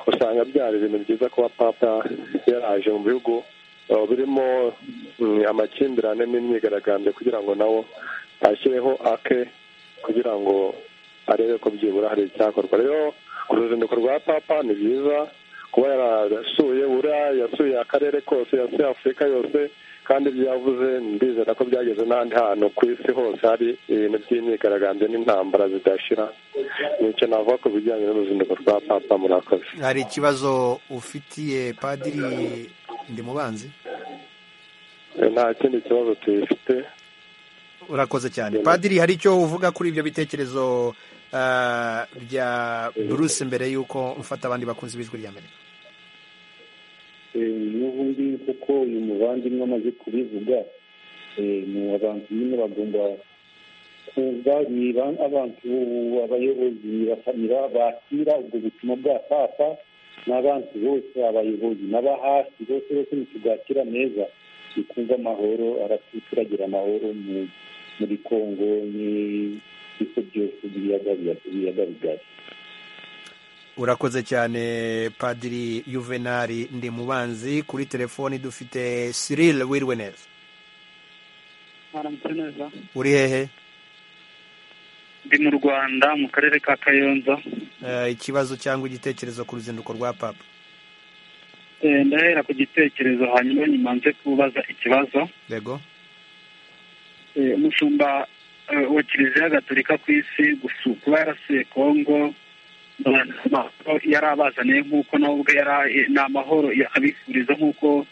N: usanga byari ibintu byiza kuba papa yaraje mu bihugu eh, birimo mm, amakimbirane n'imyigaragambyo kugira ngo nawo ashyireho ake kugira ngo arebe ko byibura hari icyakorwa rero uruzinduko rwa papa ni byiza kuba yarasuye buriya yasuye akarere kose yasuye afurika yose kandi ibyo yavuze ndizera ko byageze n'ahandi hantu ku isi hose hari ibintu by'imyigaragambyo n'intambara zidashira nicyo navuga ku bijyanye n'uruzinduko rwa papa murakoze
A: hari ikibazo ufitiye padiri ndimubanzi
N: Eh, nta kindi kibazo tuyifite
A: urakoze cyane padiri hari icyo uvuga kuri ibyo bitekerezo ah, bya bruce mbere y'uko mfata abandi bakunzi b'ijwi rya mbere
D: Eh, n'ubundi kuko uyu muvandimwe amaze kubivuga eh, ni abantu nyine bagomba kuza ni ba- abantu abayobozi ni basa- ni ba- bakira ubwo butumwa bwa papa n'abantu bose abayobozi n'aba hasi bose bose ntitubwakira neza tukumva amahoro aratuturagira amahoro mu- muri kongo n'ibice byose by'ibiyaga biya- biyaga bigari
A: urakoze cyane padiri yuvenali ndimubanzi kuri telefoni dufite cyril wiriwe neza
O: mwaramutse neza
A: uri hehe
O: ndi mu rwanda mu karere ka kayonza
A: Ah, ikibazo cyangwa igitekerezo ku ruzinduko rwa papa
O: Eh, ndahera ku gitekerezo hanyuma nyuma nze kubaza ikibazo
A: yego
O: Eh, umushumba eh, wa kiliziya gatolika ku isi gusu- kuba yarasuye kongo ndabona ko yari abazaniye nk'uko nawe ubwe yari ni amahoro abifuriza nk'uko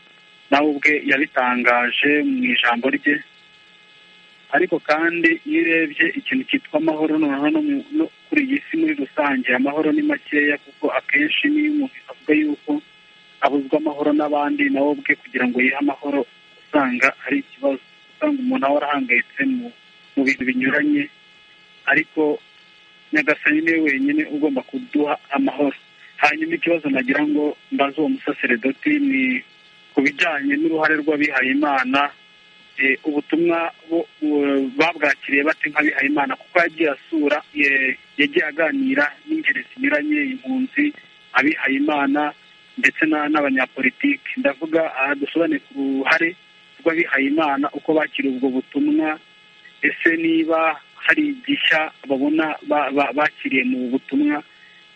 O: nawe ubwe yabitangaje mu ijambo rye ariko kandi iyo urebye ikintu cyitwa amahoro noneho no mu- no kuri iyi si muri rusange amahoro ni makeya kuko akenshi niyo umuntu avuga yuko abuzwa amahoro n'abandi nawe ubwe kugira ngo yihe amahoro usanga ari ikibazo usanga umuntu ahora ahangayitse mu mu bintu binyuranye ariko nyagasani niwe wenyine ugomba kuduha amahoro hanyuma ikibazo nagira ngo mbaze uwo musaseredoti ni ku bijyanye n'uruhare rw'abihaye imana eh, ubutumwa bo- bu- babwakiriye bate nk'abihaye imana kuko yagiye asura eh, yagiye aganira n'ingeri zinyuranye impunzi abihaye imana ndetse na- n'abanyapolitiki ndavuga aha dusobanure ku ruhare rw'abihaye imana uko bakira ubwo butumwa ese niba hari igishya babona ba- ba- bakiriye mu butumwa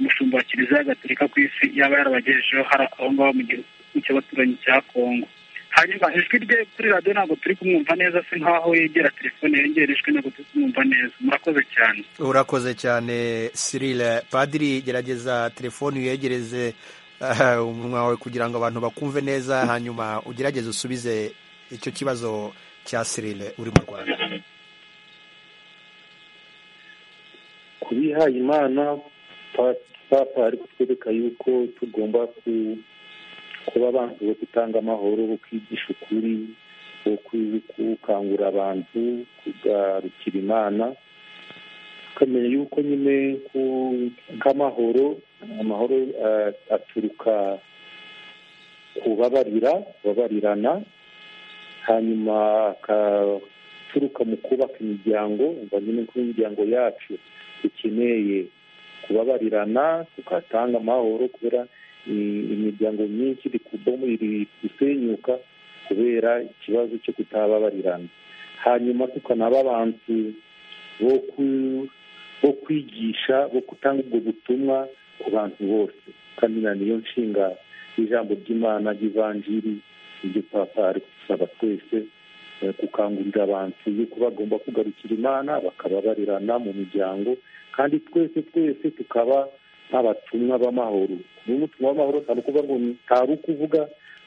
O: umushumba wa kiliziya gatolika ku isi yaba yarabagejejeho hari aho ngaho mu gihugu cy'abaturanyi cya kongo hanyuma ijwi rye kuri radiyo ntabwo turi kumwumva neza se nkaho yegera telefone yongera ijwi ntabwo turi kumwumva neza murakoze cyane
A: urakoze cyane cyril padiri gerageza telefoni uyegereze ah, umunwa wawe kugira ngo abantu bakumve neza hanyuma ugerageze usubize icyo kibazo cya cyril uri mu rwanda
D: ku bihaye imana pa- papa ari kutwereka yuko tugomba ku- kuba abantu bo gutanga amahoro bo kwigisha ukuri bo ku- gukangurira abantu kugarukira imana tukamenya yuko nyine ku- nk'amahoro amahoro eh, aturuka kubabarira kubabarirana hanyuma akaturuka mu kubaka imiryango umva nyine ko imiryango yacu dukeneye kubabarirana tugatanga amahoro kubera i- imiryango myinshi iri kubomo iri gusenyuka kubera ikibazo cyo kutababarirana hanyuma tukanaba abantu bo ku- bo kwigisha bo gutanga ubwo butumwa ku bantu bose kandi na niyo nshinga y'ijambo ry'imana ry'ivanjiri ibyo papa ari gusaba twese eh, gukangurira abantu yuko bagomba kugarukira imana bakababarirana mu miryango kandi twese twese tukaba nk'abatumwa b'amahoro niba umutumwa w'amahoro utari ukuvuga ngo ni- utari ukuvuga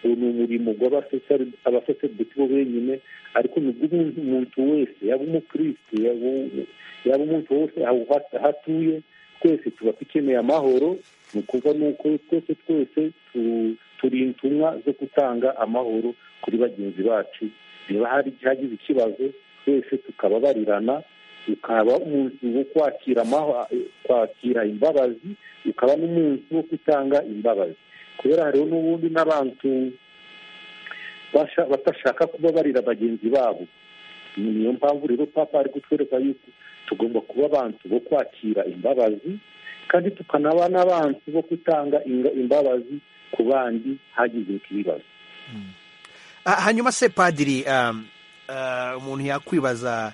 D: ubu ni umurimo w'abaseseri- abasaseridoti bo benyine ariko ni umuntu wese yaba umukristo yaba yaba umuntu wose aho aho atuye twese tuba dukeneye amahoro ni ukuvuga ni uko twese twese tu- turi intumwa zo gutanga amahoro kuri bagenzi bacu niba hari hagize ikibazo twese tukababarirana ukaba umuntu wo kwakira amaho- kwakira imbabazi ukaba n'umuntu wo gutanga imbabazi kubera rero n'ubundi n'abantu basha- batashaka kubabarira bagenzi babo niyo mpamvu rero papa ari kutwereka yuko tugomba kuba abantu bo kwakira imbabazi kandi tukanaba n'abantu bo gutanga inga- imbabazi ku bandi hagize ibibazo
A: Ah, hanyuma se padiri um, ah, umuntu yakwibaza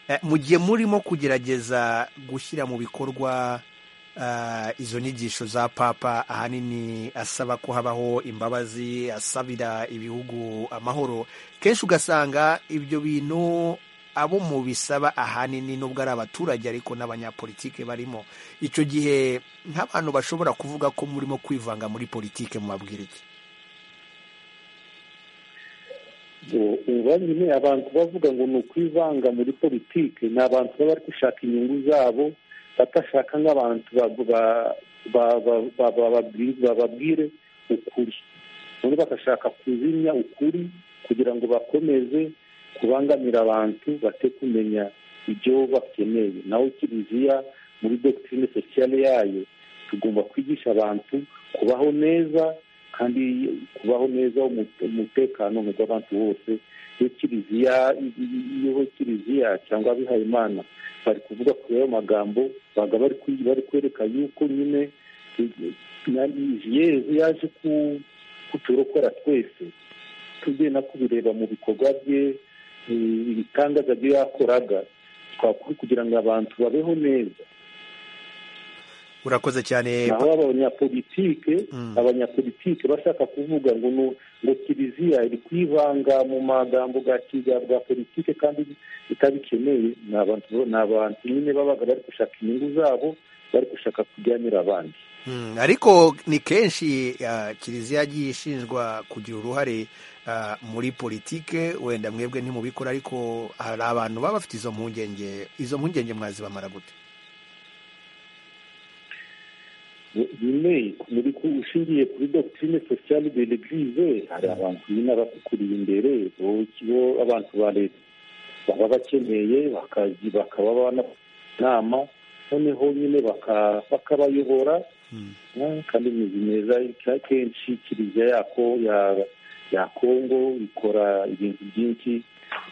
A: eh, mu gihe murimo kugerageza gushyira mu bikorwa ah, izo nyigisho za papa ahanini asaba ko habaho imbabazi asabira ibihugu amahoro kenshi ugasanga ibyo bintu abo mu bisaba ahanini nubwo ari abaturage ariko n'abanyapolitike barimo icyo gihe nk'abantu bashobora kuvuga ko murimo kwivanga muri politike mubabwira iki
D: Ngo uba nyine abantu bavuga ngo ni ukwivanga muri politike ni abantu baba bari gushaka inyungu zabo batashaka nk'abantu ba- ba- ba- ba- ba- bababwi- bababwire ukuri none bagashaka kuzimya ukuri kugira ngo bakomeze kubangamira abantu bate kumenya ibyo bakeneye naho kiliziya muri dogitirine sosiyale yayo tugomba kwigisha abantu kubaho neza kandi kubaho neza umute- umutekano mu by'abantu bose iyo kiliziya iyo kiliziya cyangwa abihaye imana bari kuvuga kuri ayo magambo baga bari kwi- bari kwereka yuko nyine eh, na- yezu yaje ku- kuturokora twese tugiye no kubireba mu bikorwa bye eh, ibitangaza byo yakoraga twakora kugira ngo abantu babeho neza
A: urakoze cyane
D: naho abanyapolitike abanyapolitike bashaka kuvuga ngo nu- ngo kiliziya iri kwivanga mu magambo ga kiga- bwa politike kandi itabikeneye ni abantu ni abantu nyine babaga bari gushaka inyungu zabo bari gushaka kujyanira abandi
A: Mm, ariko ni kenshi ah, kiliziya yagiye ishinjwa kugira uruhare ah, muri politike wenda mwebwe ntimubikora ariko hari abantu baba bafite izo mpungenge izo mpungenge mwazibamara gute
D: nyine muri ku- ushingiye kuri dogitirine sosiyale de l'eglise hari abantu nyine abakuriye imbere bo bo- abantu ba leta baba bakeneye bakazi- bakaba bana- inama noneho nyine baka- bakabayobora Eh, kandi imizi myiza ika- kenshi kiliziya yako ya ya kongo ikora ibintu byinshi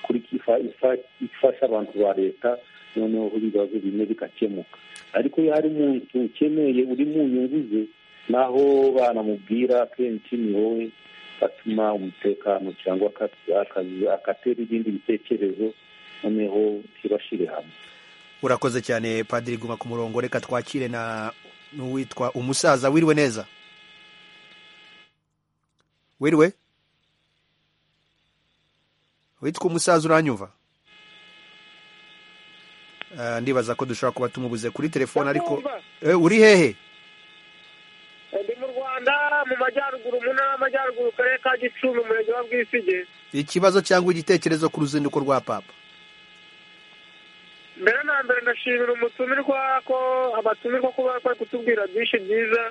D: kuri kifa- ifa- ifasha abantu ba leta noneho ibibazo bimwe bigakemuka ariko iyo hari umuntu ukeneye uri mu nyungu ze naho banamubwira kenshi ni wowe atuma umutekano cyangwa aka- akazi- agatera ibindi bitekerezo noneho ntibashire hamwe
A: urakoze cyane padiri guma ku murongo reka twakire na n'uwitwa umusaza wiriwe neza wiriwe witwa umusaza uranyumva Ah, ndibaza ko dushobora kuba tumubuze kuri telefone ariko Eh, uri hehe
P: ndi mu rwanda mu majyaruguru mu ntara y'amajyaruguru akarere ka gicumbi umurenge wa bwisige
A: ikibazo cyangwa igitekerezo ku ruzinduko rwa papa
P: mbere na mbere ndashimira umutumirwa ko abatumirwa ko bari bari kutubwira byinshi byiza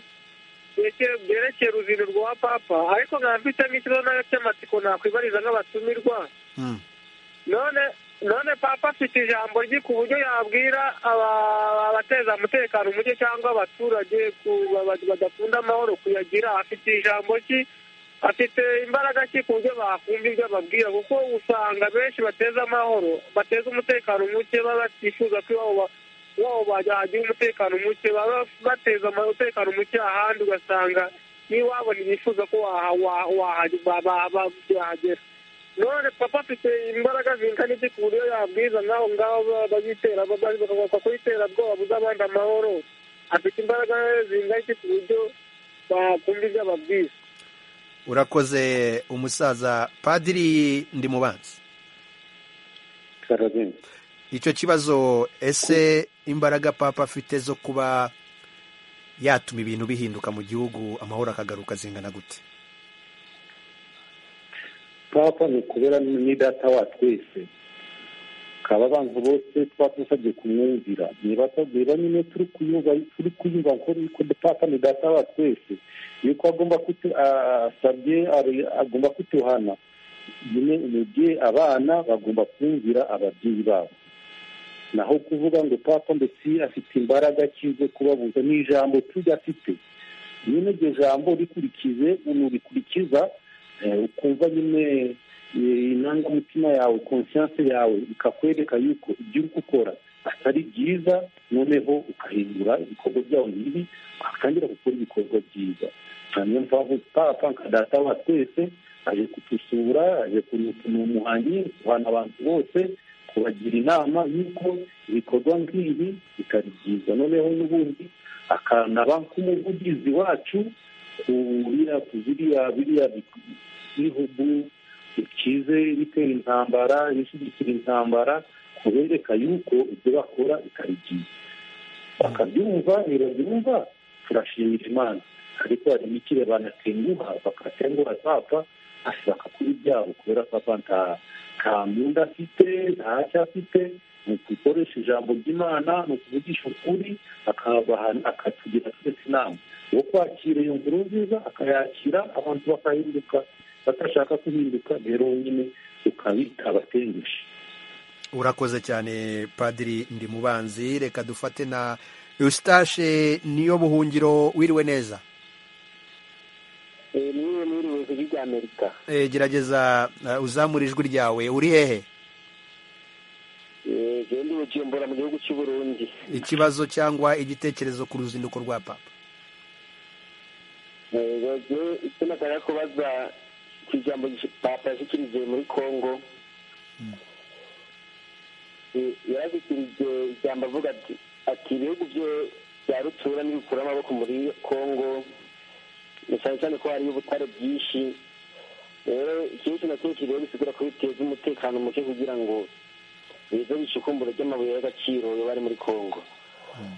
P: byekere- byerekeye uruzinduko rwa papa ariko nkaba mfite nk'ikibazo nayo cy'amatsiko nakwibariza nk'abatumirwa none none papa afite ijambo rye ku buryo yabwira aba- abateza umutekano muke cyangwa abaturage ku- ba- ba- badakunda amahoro kuyagira afite ijambo ki afite imbaraga ki ku buryo bakumva ibyo ababwira kuko usanga benshi bateza amahoro bateza umutekano muke baba batifuza ko iwabo iwabo bagira umutekano muke baba bateza umutekano muke ahandi ugasanga n'iwabo ntibifuza ko wahagera none papa afite imbaraga zingana iki ku buryo yabwiza nk'aho ngaho bayitera bakabasha kuyitera bwoba buze abandi amahoro afite imbaraga zingana iki ku buryo bakumva ibyo ababwira
A: urakoze umusaza padiri ndimubanzi icyo kibazo ese imbaraga papa afite zo kuba yatuma ibintu bihinduka mu gihugu amahoro akagaruka zingana gute
D: papa ni ukubera ni data wa twese kaba abantu bose tuba dusabye kumwumvira niba niba nyine turi kuyumva turi kuyumva ko ko papa ni data wa twese yuko agomba kutu asabye agomba kutuhana nyine umubyeyi abana bagomba kumvira ababyeyi babo naho kuvuga ngo papa ndetse afite imbaraga ki zo kubabuza ni ijambo tujya afite nyine iryo jambo rikurikize unurikurikiza ukumva nyine inangamutima yawe konsiyanse yawe ikakwereka yuko ibyo uri gukora atari byiza noneho ukahindura ibikorwa byawe bibi ugatangira gukora ibikorwa byiza niyo mpamvu papa nka data wa twese aje kutusura aje kunutuma umuhanyi guhana abantu bose kubagira inama y'uko ibikorwa nk'ibi bitari byiza noneho n'ubundi akanaba nk'umuvugizi wacu ku biriya biriya biriya bihugu bikize bitera intambara bishyigikira intambara kubereka yuko ibyo bakora bitari byiza bakabyumva ntibabyumva turashimira imana ariko hari imikire banatenguha bakatenguha papa ashaka kuba ibyabo kubera papa nta nta mwenda afite ntacyo afite ni ukugukoresha ijambo ry'imana ni ukuvugisha ukuri akatugira twese inama wo kwakira iyo nkuru nziza akayakira abantu bakahinduka batashaka guhinduka rero nyine ukabita abatengushye
A: urakoze cyane padiri ndimubanzi reka dufate na eustache niyo buhungiro wiriwe neza
Q: niwe mwiriwe ijwi ry'amerika
A: gerageza uzamura ijwi ryawe uri hehe
Q: genda ubujumbura mu gihugu cy'u Burundi
A: ikibazo cyangwa igitekerezo ku ruzinduko rwa papa
Q: icyo nashaka kubaza ku ijambo papa yashyikirije muri congo yarashyikirije ijambo avuga ati ati ibihugu byo bya rutura n'ibikura amaboko muri congo ni cyane cyane ko hariyo ubutare bwinshi rero ikintu kintu kimwe rero bisigura ko biteza umutekano muke kugira ngo bize bishukumbure ry'amabuye y'agaciro yaba ari muri congo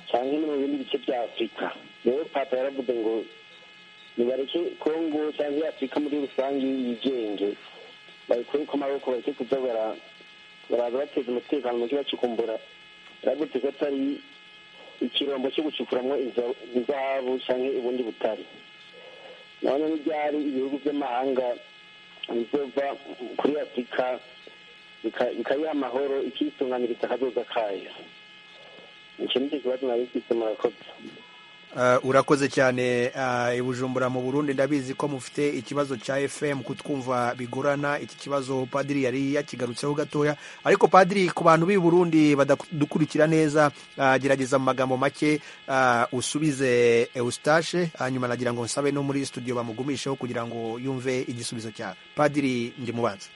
Q: cyangwa no mu bindi bice bya afurika rero papa yaravuze ngo nibareke kongo cyangwa afurika muri rusange yigenge bayikore ku maboko bareke kuza baraza bateza umutekano muke bacukumbura yaravuze ko atari ikirombo cyo gucukuramo izahabu cyangwa ubundi butare none n'ibyari ibihugu by'amahanga bizova kuri afurika bikayiha amahoro ikitunganiriza akazoza kayo icyo nicyo kibazo nari mfite murakoze
A: urakoze cyane i bujumbura mu burundi ndabizi ko mufite ikibazo cya fm kutwumva bigorana iki kibazo padiri yari yakigarutseho gatoya ariko padiri ku bantu b'i burundi badakurikira neza gerageza mu magambo make usubize eustache hanyuma nagira ngo nsabe no muri studio bamugumisheho kugira ngo yumve igisubizo cya padiri ndimubanza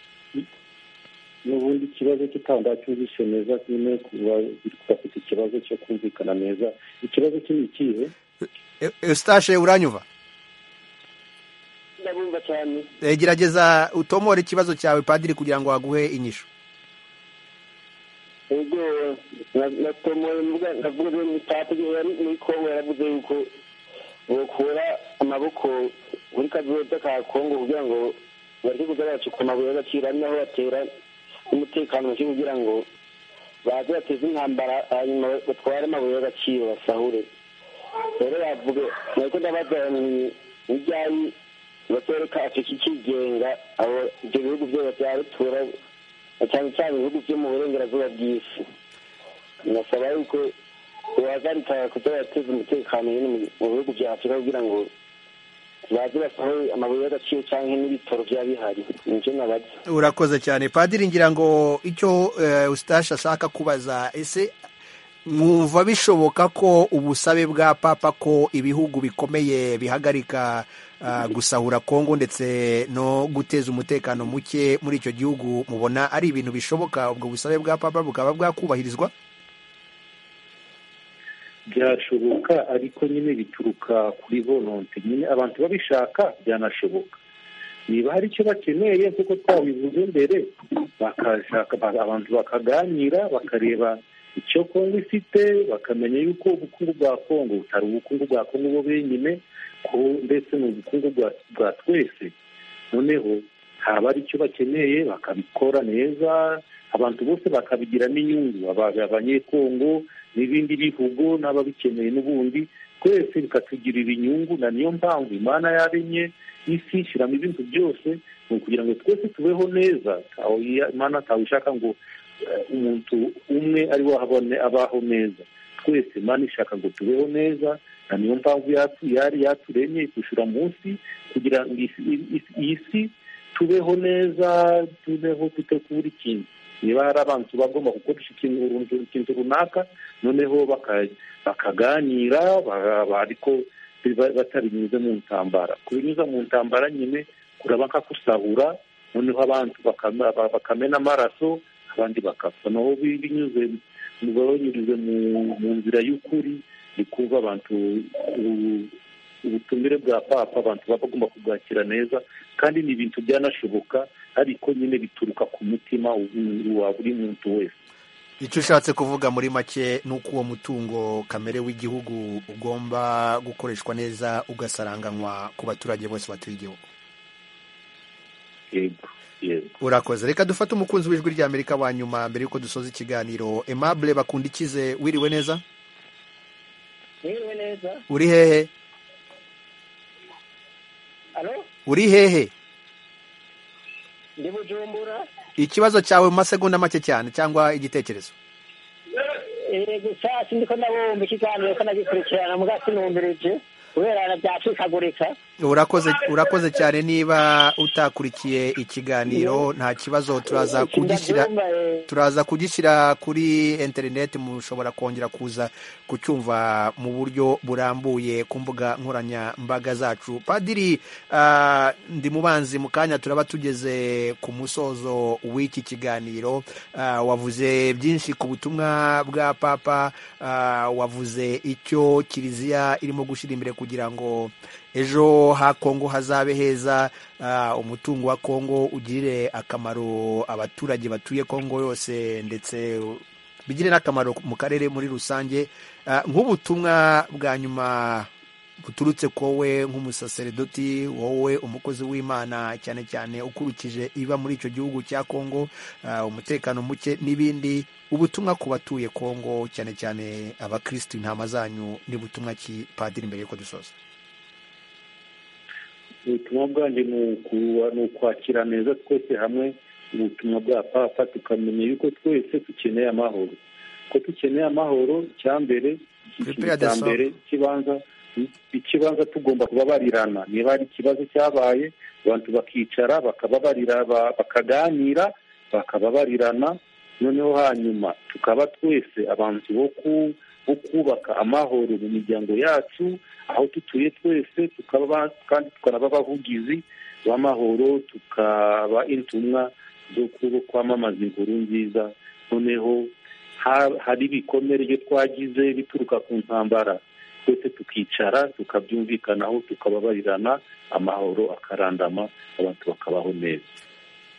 D: n'ubundi ikibazo cy'utanga cyumvishe neza nyine kuba bafite ikibazo cyo kumvikana neza ikibazo kiri ikihe
A: eustache uranyuva
Q: ndabumva cyane
A: gerageza utomore ikibazo cyawe padiri kugira ngo baguhe inyishu
Q: ubwo natomoye mvuga ndavuga ngo ni padiri yari muri kongo yaravuze yuko bokura amaboko muri kazoza ka kongo kugira ngo bareke kugaragaza ku mabuye y'agaciro ari naho batera umutekano muke kugira ngo baze bateze intambara hanyuma batware amabuye y'agaciro basahure rero bavuge ntabwo ndabaza n'ibyayi batoreka afurika ikigenga abo ibyo bihugu byose bya rutura cyane cyane ibihugu byo mu burengerazuba bw'isi binasaba yuko bahagarika kuba bateza umutekano nyine mu bihugu bya afurika kugira ngo baze basohoye amabuye y'agaciro cyangwa n'ibitoro byaba bihari nibyo nabajya
A: urakoze cyane padiri ngira ngo icyo eh, eustache ashaka kubaza ese mwumva bishoboka ko ubusabe bwa papa ko ibihugu bikomeye bihagarika ah, gusahura kongo ndetse no guteza umutekano muke muri icyo gihugu mubona ari ibintu bishoboka ubwo busabe bwa papa bukaba bwakubahirizwa
D: byashoboka ariko nyine bituruka kuri volonte nyine abantu babishaka byanashoboka niba hari icyo bakeneye nk'uko twabivuze mbere bakashaka ba- abantu bakaganira bakareba icyo kongo ifite bakamenya yuko ubukungu bwa kongo butari ubukungu bwa kongo bo benyine ko ndetse ni ubukungu bwa- bwa twese noneho haba ari icyo bakeneye bakabikora neza abantu bose bakabigiramo inyungu aba- abanyekongo n'ibindi bihugu n'ababikeneye n'ubundi twese bikatugirira inyungu na niyo mpamvu imana yaremye isi ishyiramo ibintu byose ni ukugira ngo twese tubeho neza aho iya- imana ntawe ishaka ngo eh, umuntu umwe ari we abone- abaho neza twese imana ishaka ngo tubeho neza na niyo mpamvu yatu- yari yaturemye itushura munsi kugira ngo isi- isi- iyi si tubeho neza tubeho dutegura ikintu niba hari abantu bagomba gukoresha ikintu runtu- ikintu runaka noneho baka- bakaganira ba- ba- ariko biba- batabinyuze mu ntambara kubinyuza mu ntambara nyine kuraba nka kusahura noneho abantu bakama- ba- bakamena amaraso abandi bakapfa naho bi- binyuze mu- banyurize mu- mu nzira y'ukuri ni kuva abantu u- ubutumire bwa papa abantu baba bagomba kubwakira neza kandi ni ibintu byanashoboka ariko nyine bituruka ku mutima u- wa buri muntu wese
A: icyo ushatse kuvuga muri make ni uko uwo mutungo kamere w'igihugu ugomba gukoreshwa neza ugasaranganywa ku baturage bose batuye igihugu
D: yego yego
A: urakoze reka dufate umukunzi w'ijwi ry'amerika wa nyuma mbere y'uko dusoza ikiganiro aimable bakundikize wiriwe neza
I: Mwiriwe neza
A: uri hehe
I: alo
A: uri hehe
I: ndi bujumbura
A: ikibazo cyawe mu masegonda make cyane cyangwa igitekerezo
I: Eh, gusa sindiko ndabumva ikiganiro ko nagikurikirana mbwa sinumbirije kubera na byacikagurika
A: urakoze urakoze cyane niba utakurikiye ikiganiro nta kibazo turaza kugishyira
I: ndabyumva eh,
A: turaza kugishyira kuri interineti mushobora kongera kuza kucyumva mu buryo burambuye ku mbuga nkoranyambaga zacu padiri ah, ndi mubanzi mu kanya turaba tugeze ku musozo w'iki kiganiro Ah, wavuze byinshi ku butumwa bwa papa ah, wavuze icyo kiliziya irimo gushyira imbere kugira ngo ejo ha kongo hazabe heza ah, umutungo wa kongo ugirire akamaro abaturage batuye kongo yose ndetse bigire n'akamaro mu karere muri rusange Ah, nk'ubutumwa bwa nyuma buturutse kowe nk'umusaseredoti wowe umukozi w'imana cyane cyane ukurikije iba muri icyo gihugu cya kongo ah, umutekano muke n'ibindi ubutumwa ku batuye kongo cyane cyane abakirisitu intama zanyu ni butumwa ki padiri mbere y'uko dusoza
D: ubutumwa bwanjye ni uku- ni ukwakira neza twese hamwe ubutumwa bwa papa tukamenya yuko twese dukeneye amahoro ko dukeneye amahoro icya mbere
A: Prepare the
D: icya
A: soul.
D: mbere ikibanza ikibanza tugomba kubabarirana niba hari ikibazo cyabaye abantu bakicara bakababarira ba- bakaganira bakababarirana noneho hanyuma tukaba twese abantu bo ku- bo kubaka amahoro mu miryango yacu aho dutuye twese tukaba ba- kandi tukanaba abavugizi b'amahoro tukaba intumwa zo ku- kwamamaza inkuru nziza noneho ha- hari ibikomere byo twagize bituruka ku ntambara twese tukicara tukabyumvikanaho tukababarirana amahoro akarandama abantu bakabaho neza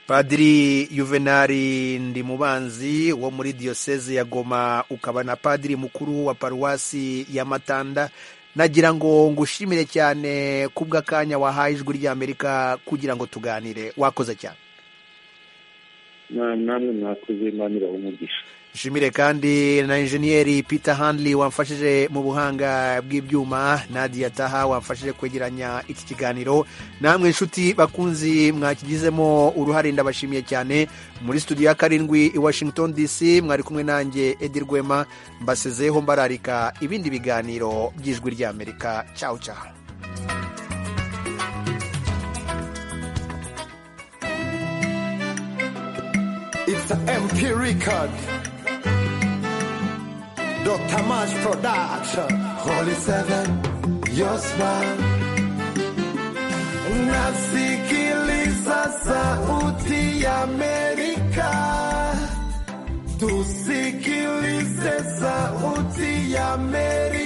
A: padiri yuvenali ndimubanzi wo muri diyoseze ya goma ukaba na padiri mukuru wa paruwasi ya matanda nagira ngo ngushimire cyane kubw'akanya wahaye ijwi ry'amerika kugira ngo tuganire wakoze cyane
D: Na- namwe mwakoze imana ibahe umugisha
A: nshimire kandi na injeniyeri peter handley wamfashije mu buhanga bw'ibyuma nadia taha wamfashije kwegeranya iki kiganiro namwe inshuti bakunzi mwakigizemo uruhare ndabashimiye cyane muri studio ya karindwi i washington dc mwari kumwe nanjye edi rwema mbasezeho mbararika ibindi biganiro by'ijwi ry'amerika cyawu cyawu
J: It's the MP record. Dr. March Production. Holy Seven, your smile. Nasikiliza sauti ya Amerika. Tusikilize sauti ya Amerika.